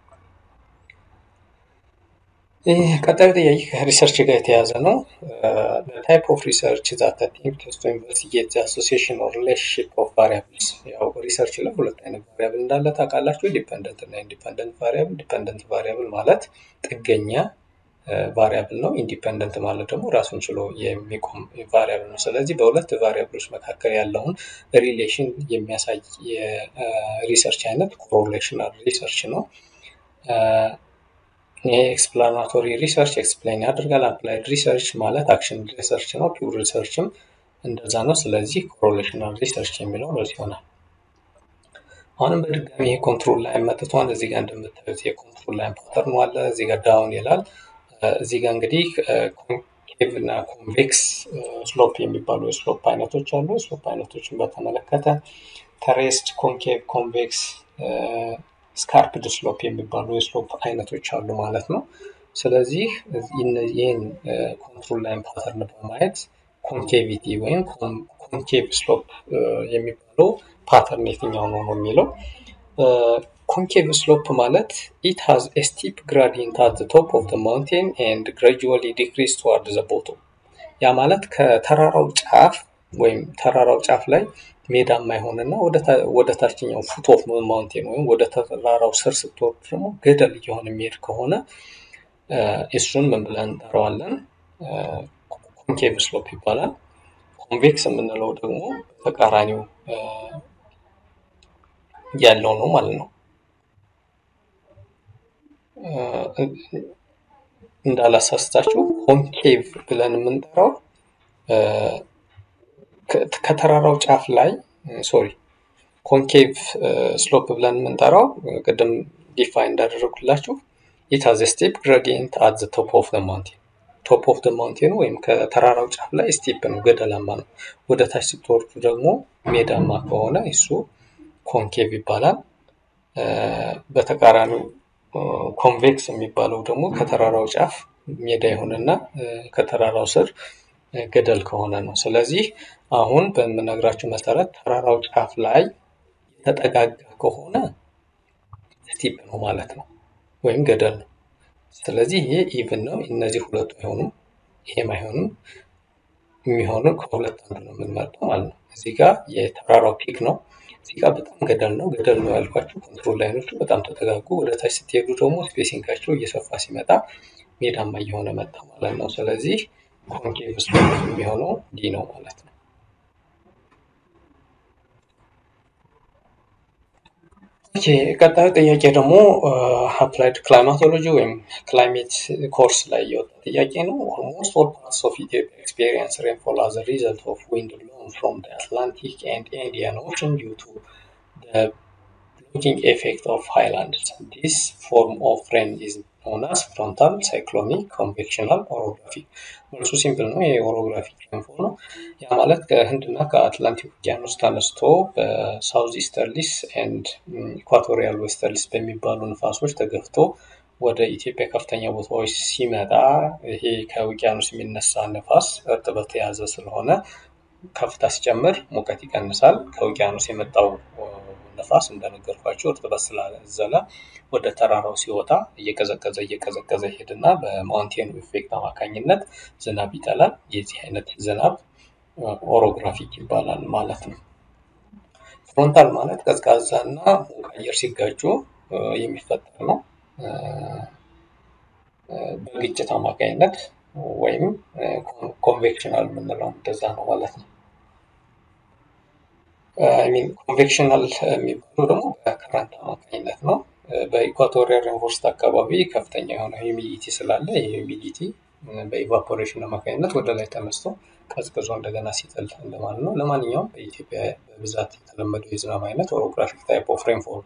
ቀጣዩ ጥያቄ ከሪሰርች ጋር የተያዘ ነው። ታይፕ ኦፍ ሪሰርች ዛት አቴምፕትስ ቱ ኢንቨስቲጌት ዘ አሶሲዬሽን ኦር ሪሌሽንሺፕ ኦፍ ቫሪያብልስ። ያው ሪሰርች ላይ ሁለት አይነት ቫሪያብል እንዳለ ታውቃላችሁ፣ ዲፐንደንት እና ኢንዲፐንደንት ቫሪያብል። ዲፐንደንት ቫሪያብል ማለት ጥገኛ ቫሪያብል ነው። ኢንዲፐንደንት ማለት ደግሞ ራሱን ችሎ የሚቆም ቫሪያብል ነው። ስለዚህ በሁለት ቫሪያብሎች መካከል ያለውን ሪሌሽን የሚያሳይ የሪሰርች አይነት ኮሮሌሽናል ሪሰርች ነው። ይሄ ኤክስፕላናቶሪ ሪሰርች ኤክስፕሌን ያደርጋል። አፕላይድ ሪሰርች ማለት አክሽን ሪሰርች ነው። ፒውር ሪሰርችም እንደዛ ነው። ስለዚህ ኮሮሌሽናል ሪሰርች የሚለው በዚህ ይሆናል። አሁንም በድጋሚ ይሄ ኮንትሮል ላይን መጥቷል። እዚህ ጋር እንደምታዩት የኮንትሮል ላይን ፓተርኑ አለ። እዚህ ጋር ዳውን ይላል። እዚህ ጋር እንግዲህ ኮንኬቭ እና ኮንቬክስ ስሎፕ የሚባሉ የስሎፕ አይነቶች አሉ። የስሎፕ አይነቶችን በተመለከተ ተሬስድ፣ ኮንኬቭ፣ ኮንቬክስ ስካርፕድ ስሎፕ የሚባሉ የስሎፕ አይነቶች አሉ ማለት ነው። ስለዚህ ይህን ኮንትሮል ላይን ፓተርን በማየት ኮንኬቪቲ ወይም ኮንኬቭ ስሎፕ የሚባለው ፓተርን የትኛው ነው ነው የሚለው ኮንኬቭ ስሎፕ ማለት ኢት ሃዝ ኤ ስቲፕ ግራዲየንት አት ዘ ቶፕ ኦፍ ዘ ማውንቴን ኤንድ ግራጁዋሊ ዲክሪዝ ቱዋርድ ዘ ቦቶም። ያ ማለት ከተራራው ጫፍ ወይም ተራራው ጫፍ ላይ ሜዳማ የሆነና ወደ ታችኛው ፉት ኦፍ ማውንቴን ወይም ወደ ተራራው ስር ስትወርድ ደግሞ ገደል እየሆነ የሚሄድ ከሆነ እሱን ምን ብለን እንጠራዋለን? ኮንኬቭ ስሎፕ ይባላል። ኮንቬክስ የምንለው ደግሞ ተቃራኒው ያለው ነው ማለት ነው። እንዳላሳስታችሁ ኮንኬቭ ብለን የምንጠራው ከተራራው ጫፍ ላይ ሶሪ ኮንኬቭ ስሎፕ ብለን የምንጠራው ቅድም ዲፋይን እንዳደረጉላችሁ ኢት ሃዝ ስቴፕ ግሬዲየንት አት ዘ ቶፕ ኦፍ ዘ ማውንቴን ቶፕ ኦፍ ዘ ማውንቴን ወይም ከተራራው ጫፍ ላይ ስቴፕ ነው፣ ገደላማ ነው። ወደ ታች ስትወርዱ ደግሞ ሜዳማ ከሆነ እሱ ኮንኬቭ ይባላል። በተቃራኒው ኮንቬክስ የሚባለው ደግሞ ከተራራው ጫፍ ሜዳ የሆነና ከተራራው ስር ገደል ከሆነ ነው። ስለዚህ አሁን በምነግራችሁ መሰረት ተራራው ጫፍ ላይ የተጠጋጋ ከሆነ ስቲፕ ነው ማለት ነው፣ ወይም ገደል ነው። ስለዚህ ይሄ ኢቭን ነው። እነዚህ ሁለቱ አይሆኑም፣ ይሄም አይሆንም። የሚሆነው ከሁለት አንዱ ነው የምንመርጠው ማለት ነው። እዚህ ጋር የተራራው ፒክ ነው። እዚህ ጋር በጣም ገደል ነው። ገደል ነው ያልኳቸው ኮንትሮል ላይኖቹ በጣም ተጠጋጉ። ወደ ታች ስትሄዱ ደግሞ ስፔሲንጋቸው እየሰፋ ሲመጣ ሜዳማ እየሆነ መጣ ማለት ነው። ስለዚህ ኮንኬቭ ስሎፕ የሚሆነው ዲ ነው ማለት ነው። ኦኬ ቀጣዩ ጥያቄ ደግሞ አፕላይድ ክላይማቶሎጂ ወይም ክላይሜት ኮርስ ላይ የወጣ ጥያቄ ነው። ኦልሞስት ኦል ፓርትስ ኦፍ ኢትዮጵያ ኤክስፔሪየንስ ሬንፎል አዝ ሪዘልት ኦፍ ዊንድ ብሎን ፍሮም ዘ አትላንቲክ ኤንድ ኢንዲያን ኦሽን ዲው ቱ ዘ ብሎኪንግ ኤፌክት ኦፍ ሃይላንድስ ዲስ ፎርም ኦፍ ሬን ኢዝ ኖን አስ ፍሮንታል ሳይክሎኒክ ኮንቬክሽናል ኦሮግራፊክ። መልሱ ሲምፕል ነው። ይሄ ኦሮግራፊክ ሬንፎል ነው። ያ ማለት ከህንድና ከአትላንቲክ ውቅያኖስ ተነስቶ በሳውዝ ኢስተርሊስ ኤንድ ኢኳቶሪያል ዌስተርሊስ በሚባሉ ንፋሶች ተገፍቶ ወደ ኢትዮጵያ ከፍተኛ ቦታዎች ሲመጣ ይሄ ከውቅያኖስ የሚነሳ ንፋስ እርጥበት የያዘ ስለሆነ ከፍታ ሲጨምር ሙቀት ይቀንሳል። ከውቅያኖስ የመጣው ነፋስ እንደነገርኳቸው እርጥበት ስላዘለ ወደ ተራራው ሲወጣ እየቀዘቀዘ እየቀዘቀዘ ይሄድና በማውንቴኑ ኢፌክት አማካኝነት ዝናብ ይጠላል። የዚህ አይነት ዝናብ ኦሮግራፊክ ይባላል ማለት ነው። ፍሮንታል ማለት ቀዝቃዛ እና ሙቅ አየር ሲጋጩ የሚፈጠር ነው። በግጭት አማካኝነት ወይም ኮንቬክሽናል የምንለው እንደዛ ነው ማለት ነው። ሚን ኮንቬክሽናል የሚባለው ደግሞ በከረንት አማካኝነት ነው። በኢኳቶሪያል ሬንፎርስት አካባቢ ከፍተኛ የሆነ ሂሚዲቲ ስላለ ይህ ሂሚዲቲ በኢቫፖሬሽን አማካኝነት ወደ ላይ ተነስቶ ቀዝቅዞ እንደገና ሲጥል እንደማለት ነው። ለማንኛውም በኢትዮጵያ በብዛት የተለመደው የዝናብ አይነት ኦሮግራፊክ ታይፕ ኦፍ ሬንፎል።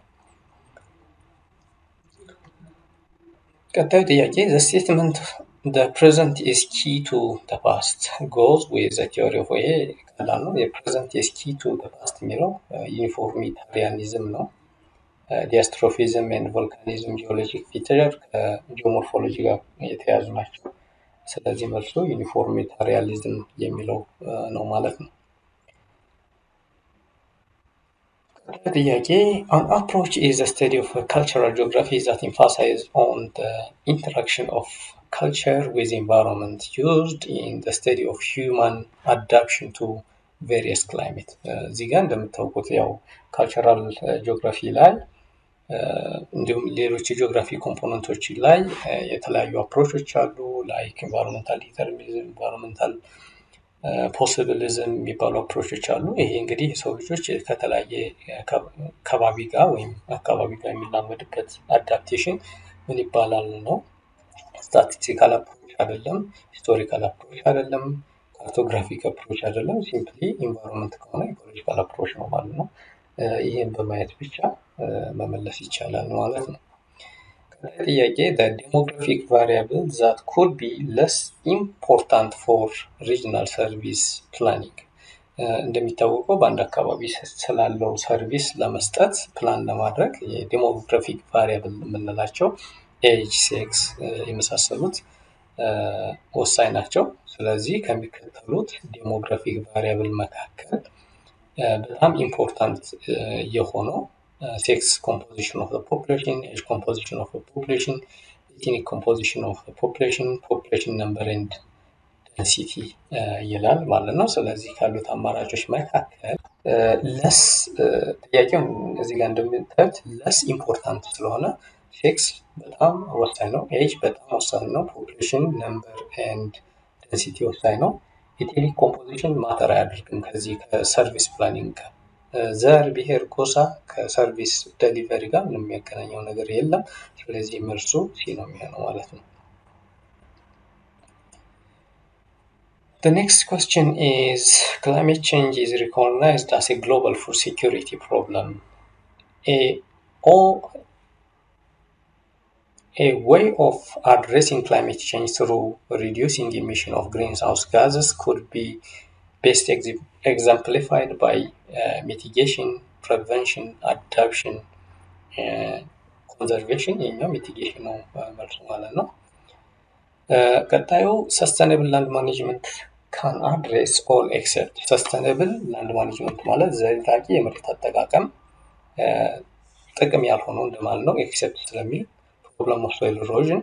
ቀጣዩ ጥያቄ ዘ ስቴትመንት the present is key to the past goes with the theory of ይሄ ቀላል ነው። የፕሬዘንት is key to the past የሚለው ዩኒፎርሚታሪያኒዝም ነው። ዲያስትሮፊዝም ኤንድ ቮልካኒዝም ጂኦሎጂክ ፊቸር ከጂኦሞርፎሎጂ ጋር የተያዙ ናቸው። ስለዚህ መልሱ ዩኒፎርሚታሪያሊዝም የሚለው ነው ማለት ነው። ጥያቄ an approach is a study of cultural geography that emphasizes on the interaction of culture with environment used in the study of human adaptation to various climate እዚህ ጋር እንደምታውቁት ያው ካልቸራል ጂኦግራፊ ላይ እንዲሁም ሌሎች የጂኦግራፊ ኮምፖነንቶች ላይ የተለያዩ አፕሮቾች አሉ። ላይክ ኢንቫይሮንመንታል ዲተርሚኒዝም፣ ኢንቫይሮንመንታል ፖሲቢሊዝም የሚባሉ አፕሮቾች አሉ። ይሄ እንግዲህ የሰው ልጆች ከተለያየ ከባቢ ጋር ወይም አካባቢ ጋር የሚላመድበት አዳፕቴሽን ምን ይባላል ነው። ስታቲስቲካል አፕሮች አይደለም፣ ሂስቶሪካል አፕሮች አይደለም፣ ካርቶግራፊክ አፕሮች አይደለም። ሲምፕሊ ኢንቫይሮንመንት ከሆነ ኢኮሎጂካል አፕሮች ነው ማለት ነው። ይህን በማየት ብቻ መመለስ ይቻላል ማለት ነው። ጥያቄ ዴሞግራፊክ ቫሪያብል ዛት ኩድ ቢ ለስ ኢምፖርታንት ፎር ሪጅናል ሰርቪስ ፕላኒንግ እንደሚታወቀው በአንድ አካባቢ ስላለው ሰርቪስ ለመስጠት ፕላን ለማድረግ የዴሞግራፊክ ቫሪያብል የምንላቸው ኤጅ፣ ሴክስ የመሳሰሉት ወሳኝ ናቸው። ስለዚህ ከሚከተሉት ዴሞግራፊክ ቫሪያብል መካከል በጣም ኢምፖርታንት የሆነው ሴክስ ኮምፖዚሽን ኦፍ ፖፕሌሽን፣ ኤጅ ኮምፖዚሽን ኦፍ ፖፕሌሽን፣ ኢትኒክ ኮምፖዚሽን ኦፍ ፖፕሌሽን፣ ፖፕሌሽን ነምበር ኤንድ ደንሲቲ ይላል ማለት ነው። ስለዚህ ካሉት አማራጮች መካከል ለስ ጥያቄው እዚህ ጋር እንደምታዩት ለስ ኢምፖርታንት ስለሆነ ሴክስ በጣም ወሳኝ ነው። ኤጅ በጣም ወሳኝ ነው። ፖፕሌሽን ነምበር ኤንድ ደንሲቲ ወሳኝ ነው። ኢትኒክ ኮምፖዚሽን ማተር አያደርግም ከዚህ ከሰርቪስ ፕላኒንግ ጋር ዘር፣ ብሔር፣ ጎሳ ከሰርቪስ ደሊቨሪ ጋር ምንም የሚያገናኘው ነገር የለም። ስለዚህ መልሱ ሲ ነው የሚሆነው ማለት ነው። The next question is climate change is recognized as a global food security problem. A, or a way of addressing climate change through reducing emission of greenhouse gases could be best ex- exemplified by uh, mitigation, prevention, adaptation, ኮንዘርቬሽን የኛው ሚቲጌሽን ነው መልሱ ማለት ነው። ቀጣዩ ሰስተኔብል ላንድ ማኔጅመንት ካን አድሬስ ኦል ኤክሰፕት ሰስተኔብል ላንድ ማኔጅመንት ማለት ዘላቂ የመሬት አጠቃቀም ጥቅም ያልሆነው እንደማለት ነው። ኤክሰፕት ስለሚል ፕሮብለም ኦፍ ሶይል ኢሮዥን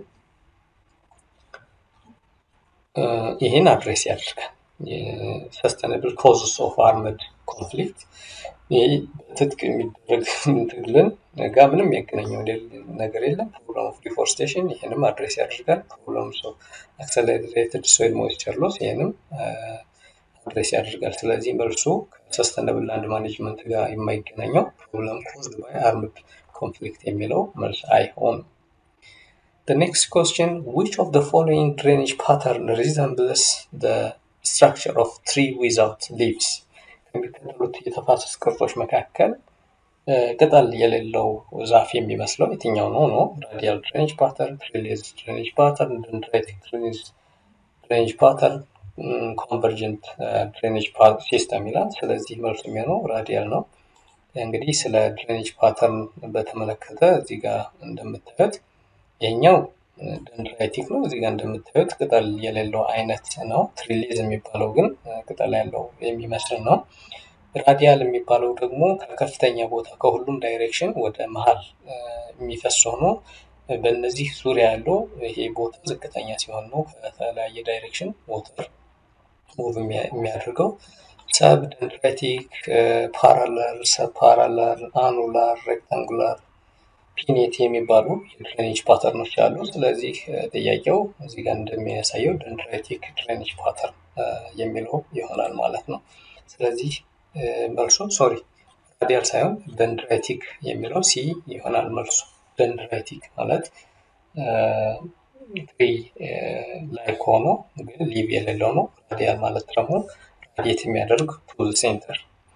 ይህን አድሬስ ያደርጋል። ሰስተኔብል ኮዝስ ኦፍ አርመድ ኮንፍሊክት ይህ በትጥቅ የሚደረግ ትግልን ጋር ምንም ያገናኘው ነገር የለም። ፕሮብለም ኦፍ ዲፎርስቴሽን ይህንም አድሬስ ያደርጋል። ፕሮብለም ኦፍ አክሰለሬትድ ሶይል ሞይስቸር ሎስ ይህንም አድሬስ ያደርጋል። ስለዚህ መልሱ ከሰስተነብል ላንድ ማኔጅመንት ጋር የማይገናኘው ፕሮብለም ኮዝድ ባይ አርምድ ኮንፍሊክት የሚለው መልስ አይሆንም። The next question, which of the following drainage pattern resembles the structure of tree without leaves? ከሚከተሉት የተፋሰስ ቅርጾች መካከል ቅጠል የሌለው ዛፍ የሚመስለው የትኛው ነው ነው? ራዲያል ድሬኔጅ ፓተርን፣ ትሪሌዝ ድሬኔጅ ፓተርን፣ ደንድራይቲክ ድሬኔጅ ፓተርን፣ ኮንቨርጀንት ድሬኔጅ ሲስተም ይላል። ስለዚህ መልሱ የሚሆነው ራዲያል ነው። እንግዲህ ስለ ድሬኔጅ ፓተርን በተመለከተ እዚህ ጋር እንደምታዩት ይሄኛው ደንድራይቲክ ነው። እዚህ ጋር እንደምታዩት ቅጠል የሌለው አይነት ነው። ትሪሌዝ የሚባለው ግን ቅጠል ያለው የሚመስል ነው። ራዲያል የሚባለው ደግሞ ከከፍተኛ ቦታ ከሁሉም ዳይሬክሽን ወደ መሀል የሚፈስ ሆኖ በእነዚህ ዙሪያ ያለው ይሄ ቦታ ዝቅተኛ ሲሆን ነው ከተለያየ ዳይሬክሽን ሞተር ሙቭ የሚያደርገው። ሰብ ደንድራይቲክ፣ ፓራለር፣ ሰብ ፓራለር፣ አኑላር፣ ሬክታንጉላር ፒኔት የሚባሉ የድሬኔጅ ፓተርኖች አሉ። ስለዚህ ጥያቄው እዚህ ጋር እንደሚያሳየው ደንድራይቲክ ድሬኔጅ ፓተርን የሚለው ይሆናል ማለት ነው። ስለዚህ መልሱ ሶሪ ራዲያል ሳይሆን ደንድራይቲክ የሚለው ሲ ይሆናል መልሱ። ደንድራይቲክ ማለት ትሪ ላይ ሆኖ ግን ሊቭ የሌለው ነው። ራዲያል ማለት ደግሞ ራዲየት የሚያደርግ ቱ ሴንተር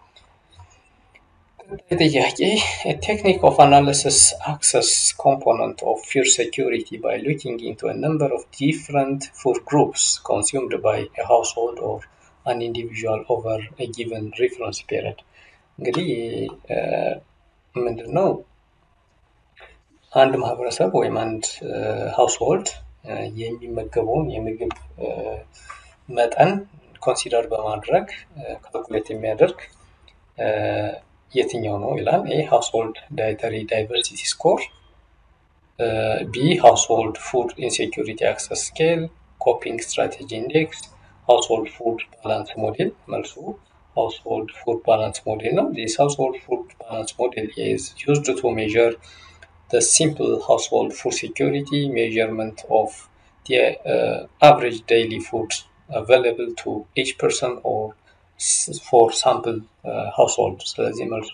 ጥያቄ ቴክኒክ ኦፍ አናሊሲስ አክሰስ ኮምፖነንት ኦፍ ፉድ ሴኪሪቲ ባይ ሉኪንግ ኢንቱ ነምበር ኦፍ ዲፍረንት ፉድ ግሩፕስ ኮንሱምድ ባይ ሃውስሆልድ ኦር አን ኢንዲቪዥዋል ኦቨር ጊቨን ሪፈረንስ ፔሪድ። እንግዲህ ምንድን ነው አንድ ማህበረሰብ ወይም አንድ ሃውስሆልድ የሚመገበውን የምግብ መጠን ኮንሲደር በማድረግ ካልኩሌት የሚያደርግ የትኛው ነው ይላል። ኤ ሃውስሆልድ ዳይተሪ ዳይቨርሲቲ ስኮር፣ ቢ ሃውስሆልድ ፉድ ኢንሴኪሪቲ አክሰስ ስኬል፣ ኮፒንግ ስትራቴጂ ኢንዴክስ፣ ሃውስሆልድ ፉድ ባላንስ ሞዴል። መልሱ ሃውስሆልድ ፉድ ባላንስ ሞዴል ነው። ዚስ ሃውስሆልድ ፉድ ባላንስ ሞዴል ኢዝ ዩዝድ ቱ ሜዥር the simple household food security measurement of the uh, average daily food available to each person or for sample uh, household ስለዚህ መልሶ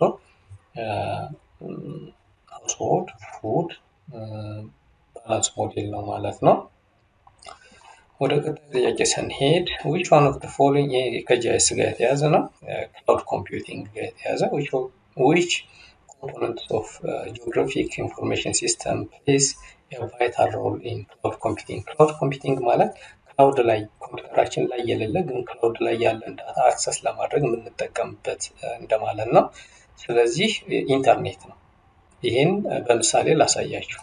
household food ባላንስ ሞዴል ነው ማለት ነው። ወደ ቀጣይ ጥያቄ ስንሄድ ዊች ዋን ኦፍ ፎሎዊንግ ከጂአይኤስ ጋር የተያዘ ነው። ክላውድ ኮምፒውቲንግ ጋር የተያዘ ዊች components of uh, geographic information system plays a vital role in cloud computing. cloud computing ማለት ክላውድ ላይ ኮምፒውተራችን ላይ የሌለ ግን ክላውድ ላይ ያለን ዳታ አክሰስ ለማድረግ የምንጠቀምበት እንደማለት ነው። ስለዚህ ኢንተርኔት ነው። ይህን በምሳሌ ላሳያችሁ።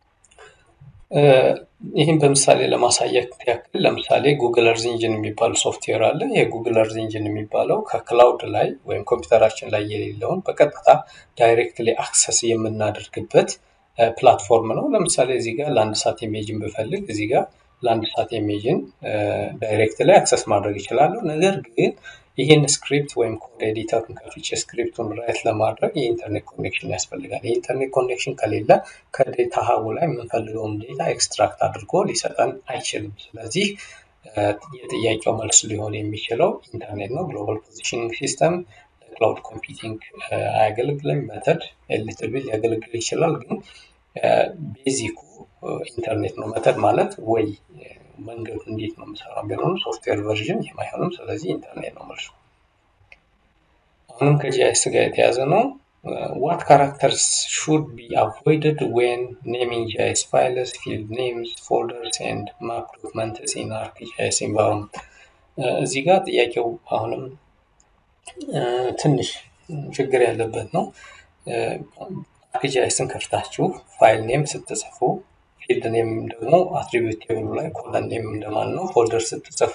ይህን በምሳሌ ለማሳየት ያክል ለምሳሌ ጉግል እርዝ ኢንጂን የሚባል ሶፍትዌር አለ። ይህ ጉግል እርዝ ኢንጂን የሚባለው ከክላውድ ላይ ወይም ኮምፒውተራችን ላይ የሌለውን በቀጥታ ዳይሬክትሊ አክሰስ የምናደርግበት ፕላትፎርም ነው። ለምሳሌ እዚህ ጋር ለአንድ ሰዓት ኢሜጅን ብፈልግ እዚህ ጋር ለአንድ ሰዓት ኢሜጅን ዳይሬክት ላይ አክሰስ ማድረግ ይችላለሁ። ነገር ግን ይህን ስክሪፕት ወይም ኮድ ኤዲተሩን ከፍቼ ስክሪፕቱን ራይት ለማድረግ የኢንተርኔት ኮኔክሽን ያስፈልጋል። የኢንተርኔት ኮኔክሽን ከሌለ ከዴታ ሀቡ ላይ የምንፈልገውን ዴታ ኤክስትራክት አድርጎ ሊሰጠን አይችልም። ስለዚህ የጥያቄው መልስ ሊሆን የሚችለው ኢንተርኔት ነው። ግሎባል ፖዚሽኒንግ ሲስተም ክላውድ ኮምፒውቲንግ አያገለግልም። መተድ ኤሊትል ቢል ሊያገለግል ይችላል፣ ግን ቤዚኩ ኢንተርኔት ነው። መተድ ማለት ወይ መንገዱ እንዴት ነው የምሰራው ቢሆንም ሶፍትዌር ቨርዥን ይህም አይሆንም። ስለዚህ ኢንተርኔት ነው መልሱ። አሁንም ከጂአይኤስ ጋር የተያዘ ነው። ዋት ካራክተርስ ሹድ ቢ አቮይድድ ዌን ኔሚንግ ጂአይኤስ ፋይልስ ፊልድ ኔምስ ፎልደርስ ኤንድ ማፕ ዶክመንትስ ኢን አርክጂአይኤስ ኤንቫይሮንመንት። እዚህ ጋር ጥያቄው አሁንም ትንሽ ችግር ያለበት ነው። አርክጂአይስን ከፍታችሁ ፋይል ኔም ስትጽፉ ፊልድ ኔም ደግሞ አትሪቢዩት ቴብሉ ላይ ኮለን ኔም እንደማለት ነው። ፎልደር ስትጽፉ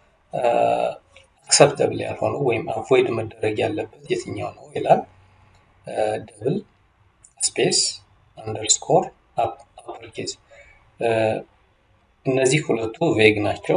አክሰፕተብል ያልሆነው ወይም አቮይድ መደረግ ያለበት የትኛው ነው ይላል። ደብል ስፔስ አንደርስኮር አፐርኬዝ እነዚህ ሁለቱ ቬግ ናቸው።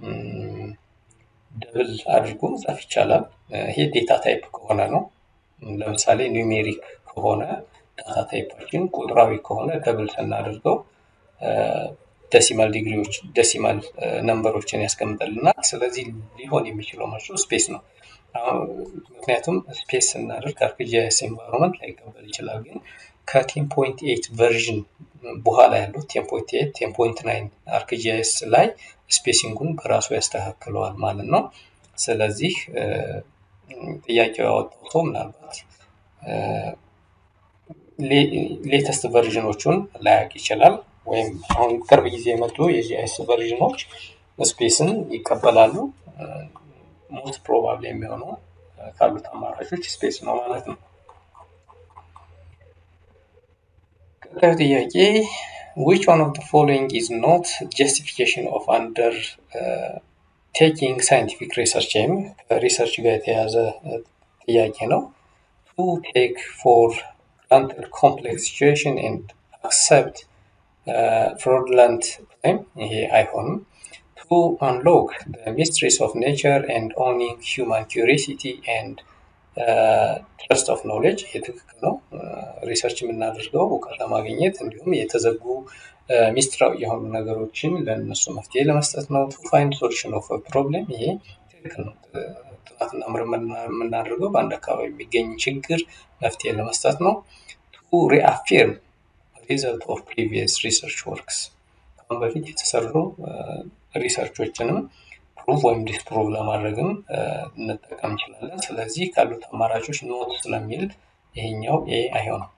ደብል አድርጎ መጻፍ ይቻላል። ይሄ ዴታ ታይፕ ከሆነ ነው። ለምሳሌ ኒውሜሪክ ከሆነ ዳታ ታይፓችን ቁጥራዊ ከሆነ ደብል ስናደርገው ደሲማል ዲግሪዎች ደሲማል ነንበሮችን ያስቀምጠልናል። ስለዚህ ሊሆን የሚችለው መልሱ ስፔስ ነው። ምክንያቱም ስፔስ ስናደርግ አርክጂአይኤስ ኤንቫይሮንመንት ላይቀበል ይችላል። ግን ከቴን ፖይንት ኤይት ቨርዥን በኋላ ያሉት ቴን ፖይንት ኤይት ቴን ፖይንት ናይን አርክጂአይኤስ ላይ ስፔሲንጉን በራሱ ያስተካክለዋል ማለት ነው። ስለዚህ ጥያቄው ያወጣው ሰው ምናልባት ሌተስት ቨርዥኖቹን ላያውቅ ይችላል። ወይም አሁን ቅርብ ጊዜ የመጡ የጂአይኤስ ቨርዥኖች ስፔስን ይቀበላሉ። ሞስት ፕሮባብሊ የሚሆነው ካሉት አማራጮች ስፔስ ነው ማለት ነው። ቀጣዩ ጥያቄ which one of the following is not justification of under uh, taking scientific research ወይም ከሪሰርች ጋር የተያዘ ጥያቄ ነው። to take for granted complex situation and accept uh, fraudulent claim ይሄ አይሆንም። to unlock the mysteries of nature and owning human curiosity and ትረስት ኦፍ ኖሌጅ ይህ ትክክል ነው። ሪሰርች የምናደርገው እውቀት ለማግኘት እንዲሁም የተዘጉ ሚስጥራዊ የሆኑ ነገሮችን ለእነሱ መፍትሄ ለመስጠት ነው። ቱ ፋይንድ ሶሉሽን ኦፍ ፕሮብሌም ይሄ ትክክል ነው። ጥናትና ምርምር የምናደርገው በአንድ አካባቢ የሚገኝ ችግር መፍትሄ ለመስጠት ነው። ቱ ሪአፊርም ሪዘልት ኦፍ ፕሪቪየስ ሪሰርች ወርክስ ከአሁን በፊት የተሰሩ ሪሰርቾችንም ፕሩቭ ወይም ዲስፕሩቭ ለማድረግም እንጠቀም እንችላለን። ስለዚህ ካሉት አማራጮች ኖት ስለሚል ይሄኛው ኤ አይሆንም።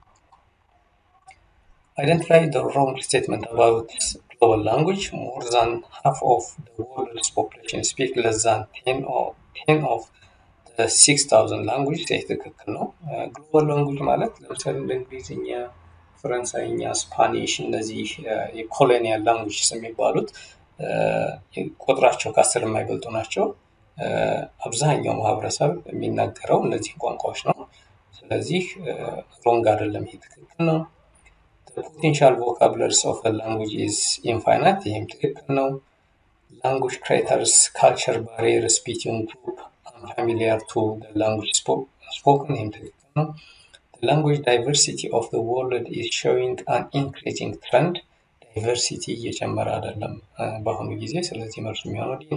አይደንቲፋይ the wrong statement about global language more than half of the world's population speak less than 10 or 10 of the 6000 language ይህ ትክክል ነው። ግሎባል ላንጉጅ ማለት ለምሳሌ እንደ እንግሊዝኛ፣ ፈረንሳይኛ፣ ስፓኒሽ እነዚህ የኮሎኒያል ላንጉጅስ የሚባሉት ቁጥራቸው ከአስር የማይበልጡ ናቸው። አብዛኛው ማህበረሰብ የሚናገረው እነዚህ ቋንቋዎች ነው። ስለዚህ ሮንግ አይደለም፣ ይሄ ትክክል ነው። ፖቴንሻል ቮካብለሪስ ኦፍ ላንጉጅ ኢዝ ኢንፋይናይት፣ ይህም ትክክል ነው። ላንጉጅ ክሬተርስ ካልቸር ባሪየርስ ቢትዊን ግሩፕ አንፋሚሊያር ቱ ላንጉጅ ስፖክን፣ ይህም ትክክል ነው። ላንጉጅ ዳይቨርሲቲ ኦፍ ወርልድ ኢዝ ሾዊንግ አን ኢንክሪዚንግ ትረንድ ዳይቨርሲቲ እየጨመረ አይደለም በአሁኑ ጊዜ። ስለዚህ መልሱ የሚሆነው ዲ ነው።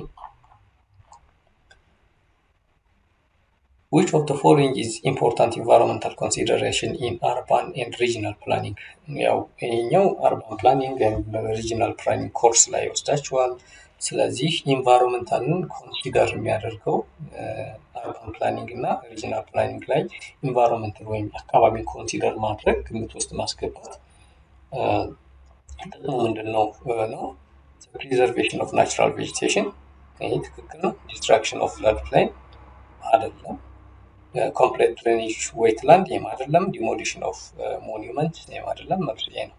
which of the following is important environmental consideration in urban and regional planning ያው ይሄኛው አርባን ፕላኒንግ ሪጂናል ፕላኒንግ ኮርስ ላይ ይወስዳችኋል። ስለዚህ ኢንቫይሮንመንታልን ኮንሲደር የሚያደርገው አርባን ፕላኒንግ እና ሪጂናል ፕላኒንግ ላይ ኢንቫይሮንመንትን ወይም አካባቢን ኮንሲደር ማድረግ ግምት ውስጥ ማስገባት ጥቅሙ ምንድን ነው ነው ፕሪዘርቬሽን ኦፍ ናቹራል ቬጂቴሽን ይሄ ትክክል ነው። ዲስትራክሽን ኦፍ ፍለድ ፕሌን አይደለም። ኮምፕሌት ድሬኔጅ ዌትላንድ ይህም አይደለም። ዲሞሊሽን ኦፍ ሞኒመንት ይህም አይደለም። መልሱ ይሄ ነው።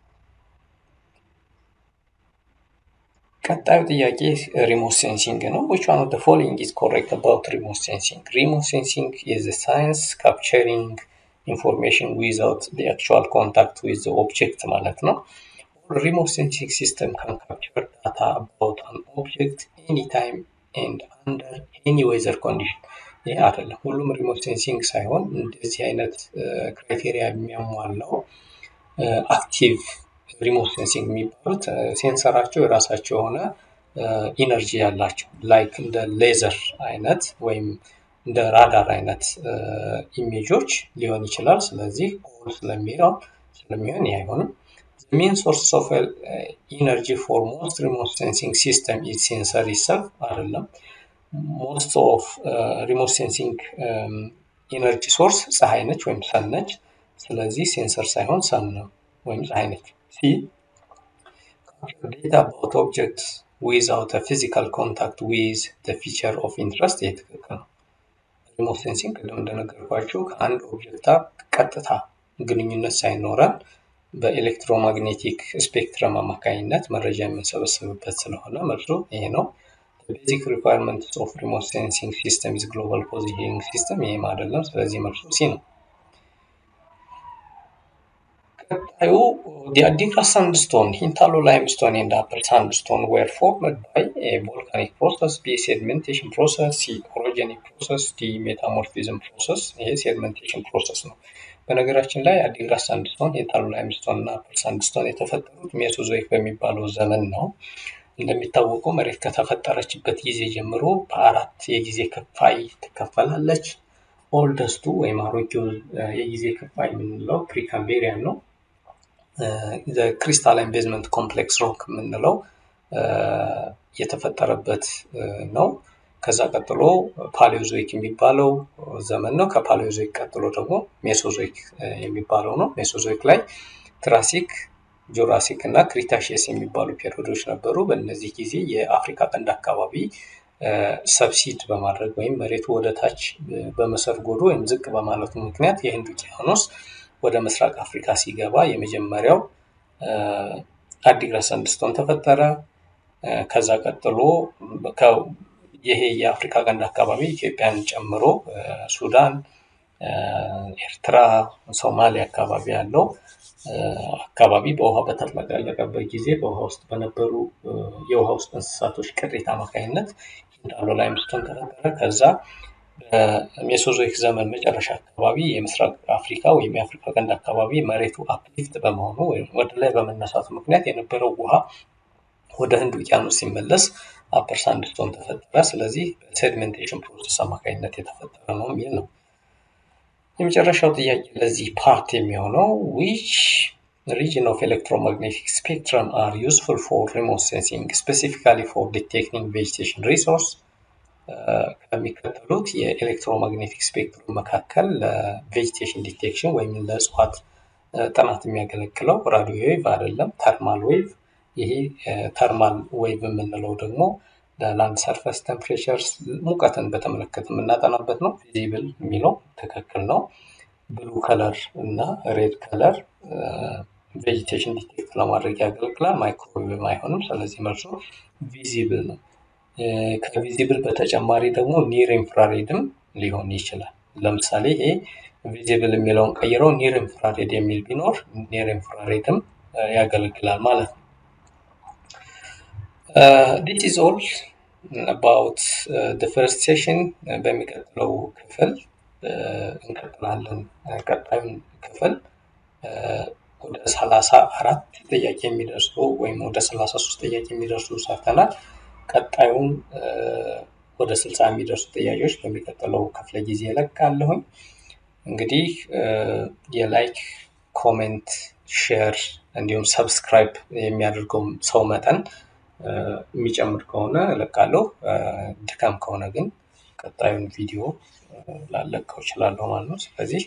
ቀጣዩ ጥያቄ ሪሞት ሴንሲንግ ነው። which one of the following is correct about remote sensing? remote sensing is the science capturing information without the actual contact with the object ማለት ነው። remote sensing system can capture data about an object anytime and under any weather condition ይህ አይደለም። ሁሉም ሪሞት ሴንሲንግ ሳይሆን እንደዚህ አይነት ክራይቴሪያ የሚያሟላው አክቲቭ ሪሞት ሴንሲንግ የሚባሉት ሴንሰራቸው የራሳቸው የሆነ ኢነርጂ ያላቸው ላይክ እንደ ሌዘር አይነት ወይም እንደ ራዳር አይነት ኢሜጆች ሊሆን ይችላል። ስለዚህ ኦል ስለሚለው ስለሚሆን ይህ አይሆንም። ሜን ሶርስ ኦፍ ኢነርጂ ፎር ሞስት ሪሞት ሴንሲንግ ሲስተም ኢዝ ሴንሰር ይሰልፍ አይደለም። ሞስት ኦፍ ሪሞት ሴንሲንግ ኢነርጂ ሶርስ ፀሐይ ነች ወይም ሰን ነች። ስለዚህ ሴንሰር ሳይሆን ሰን ነው ወይም ፀሐይ ነች። ሲ ዴታ አባውት ኦብጀክት ዊዛውት ፊዚካል ኮንታክት ዊዝ ፊቸር ኦፍ ኢንትረስት ይህ ትክክል ነው። ሪሞት ሴንሲንግ ቅድም እንደነገርኳችሁ ከአንድ ኦብጀክት ቀጥታ ግንኙነት ሳይኖረን በኤሌክትሮማግኔቲክ ስፔክትረም አማካኝነት መረጃ የምንሰበስብበት ስለሆነ መልሱ ይሄ ነው። ቤዚክ ሪኳርመንትስ ኦፍ ሪሞት ሴንሲንግ ሲስተም ኢዝ ግሎባል ፖዚሽኒንግ ሲስተም ይህም አይደለም። ስለዚህ መልሱ ሲ ነው። ቀጣዩ የአዲግራት ሳንድስቶን ሂንታሎ ላይምስቶን ኤንድ አፐር ሳንድስቶን ዌር ፎርምድ ባይ ቮልካኒክ ፕሮሰስ ቢ ሴድሜንቴሽን ፕሮሰስ ሲ ኦሮጀኒክ ፕሮሰስ ዲ ሜታሞርፊዝም ፕሮሰስ ይሄ ሴድሜንቴሽን ፕሮሰስ ነው። በነገራችን ላይ አዲግራት ሳንድስቶን ሂንታሎ ላይምስቶን እና አፐር ሳንድስቶን የተፈጠሩት ሜሶዞይክ በሚባለው ዘመን ነው። እንደሚታወቀው መሬት ከተፈጠረችበት ጊዜ ጀምሮ በአራት የጊዜ ክፋይ ትከፈላለች። ኦልደስቱ ወይም አሮጌው የጊዜ ክፋይ የምንለው ፕሪካምቤሪያን ነው። ክሪስታላይን ቤዝመንት ኮምፕሌክስ ሮክ የምንለው የተፈጠረበት ነው። ከዛ ቀጥሎ ፓሌዮዞይክ የሚባለው ዘመን ነው። ከፓሌዮዞይክ ቀጥሎ ደግሞ ሜሶዞይክ የሚባለው ነው። ሜሶዞይክ ላይ ትራሲክ ጁራሲክ እና ክሪታሽየስ የሚባሉ ፔሪዮዶች ነበሩ። በእነዚህ ጊዜ የአፍሪካ ቀንድ አካባቢ ሰብሲድ በማድረግ ወይም መሬቱ ወደ ታች በመሰርጎዱ ወይም ዝቅ በማለቱ ምክንያት የህንድ ውቅያኖስ ወደ ምስራቅ አፍሪካ ሲገባ የመጀመሪያው አዲግራት ሳንድስቶን ተፈጠረ። ከዛ ቀጥሎ ይሄ የአፍሪካ ቀንድ አካባቢ ኢትዮጵያን ጨምሮ ሱዳን፣ ኤርትራ፣ ሶማሊያ አካባቢ ያለው አካባቢ በውሃ በተጥለቀለቀበት ጊዜ በውሃ ውስጥ በነበሩ የውሃ ውስጥ እንስሳቶች ቅሪት አማካኝነት ሂንዳሎ ላይምስቶን ተፈጠረ። ከዛ በሜሶዞይክ ዘመን መጨረሻ አካባቢ የምስራቅ አፍሪካ ወይም የአፍሪካ ቀንድ አካባቢ መሬቱ አፕሊፍት በመሆኑ ወይም ወደ ላይ በመነሳቱ ምክንያት የነበረው ውሃ ወደ ህንድ ውቅያኖስ ሲመለስ አፐር ሳንድስቶን ተፈጠረ። ስለዚህ በሴድሜንቴሽን ፕሮሰስ አማካኝነት የተፈጠረ ነው የሚል ነው። የመጨረሻው ጥያቄ ለዚህ ፓርት የሚሆነው ዊች ሪጅን ኦፍ ኤሌክትሮማግኔቲክ ስፔክትረም አር ዩስፉል ፎር ሪሞት ሴንሲንግ ስፔሲፊካሊ ፎር ዲቴክቲንግ ቬጂቴሽን ሪሶርስ ከሚከተሉት የኤሌክትሮማግኔቲክ ስፔክትሩም መካከል ለቬጂቴሽን ዲቴክሽን ወይም ለእጽዋት ጥናት የሚያገለግለው ራዲዮ ዌቭ አይደለም፣ ተርማል ዌቭ። ይሄ ተርማል ዌቭ የምንለው ደግሞ ለላንድ ሰርፈስ ቴምፕሬቸር ሙቀትን በተመለከተ የምናጠናበት ነው። ቪዚብል የሚለው ትክክል ነው። ብሉ ከለር እና ሬድ ከለር ቬጂቴሽን ዲቴክት ለማድረግ ያገለግላል። ማይክሮዌቭ አይሆንም። ስለዚህ መልሱ ቪዚብል ነው። ከቪዚብል በተጨማሪ ደግሞ ኒር ኢንፍራሬድም ሊሆን ይችላል። ለምሳሌ ይሄ ቪዚብል የሚለውን ቀይረው ኒር ኢንፍራሬድ የሚል ቢኖር ኒር ኢንፍራሬድም ያገለግላል ማለት ነው። ዲስ ኢዝ ኦል አባውት ፈርስት ሴሽን። በሚቀጥለው ክፍል እንቀጥላለን። ቀጣዩን ክፍል ወደ ሰላሳ አራት ጥያቄ የሚደርሱ ወይም ወደ ሰላሳ ሶስት ጥያቄ የሚደርሱ ሰርተናል። ቀጣዩን ወደ ስልሳ የሚደርሱ ጥያቄዎች በሚቀጥለው ክፍለ ጊዜ እለቃለሁኝ። እንግዲህ የላይክ ኮሜንት፣ ሼር እንዲሁም ሰብስክራይብ የሚያደርገው ሰው መጠን የሚጨምር ከሆነ እለቃለሁ። ድካም ከሆነ ግን ቀጣዩን ቪዲዮ ላለቀው እችላለሁ ማለት ነው። ስለዚህ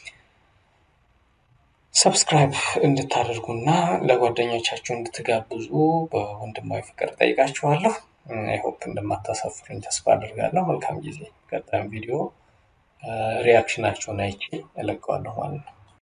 ሰብስክራይብ እንድታደርጉና ለጓደኞቻችሁ እንድትጋብዙ በወንድማዊ ፍቅር ጠይቃችኋለሁ። አይሆፕ እንደማታሳፍሩኝ ተስፋ አድርጋለሁ። መልካም ጊዜ። ቀጣዩን ቪዲዮ ሪያክሽናቸውን አይቼ እለቀዋለሁ ማለት ነው።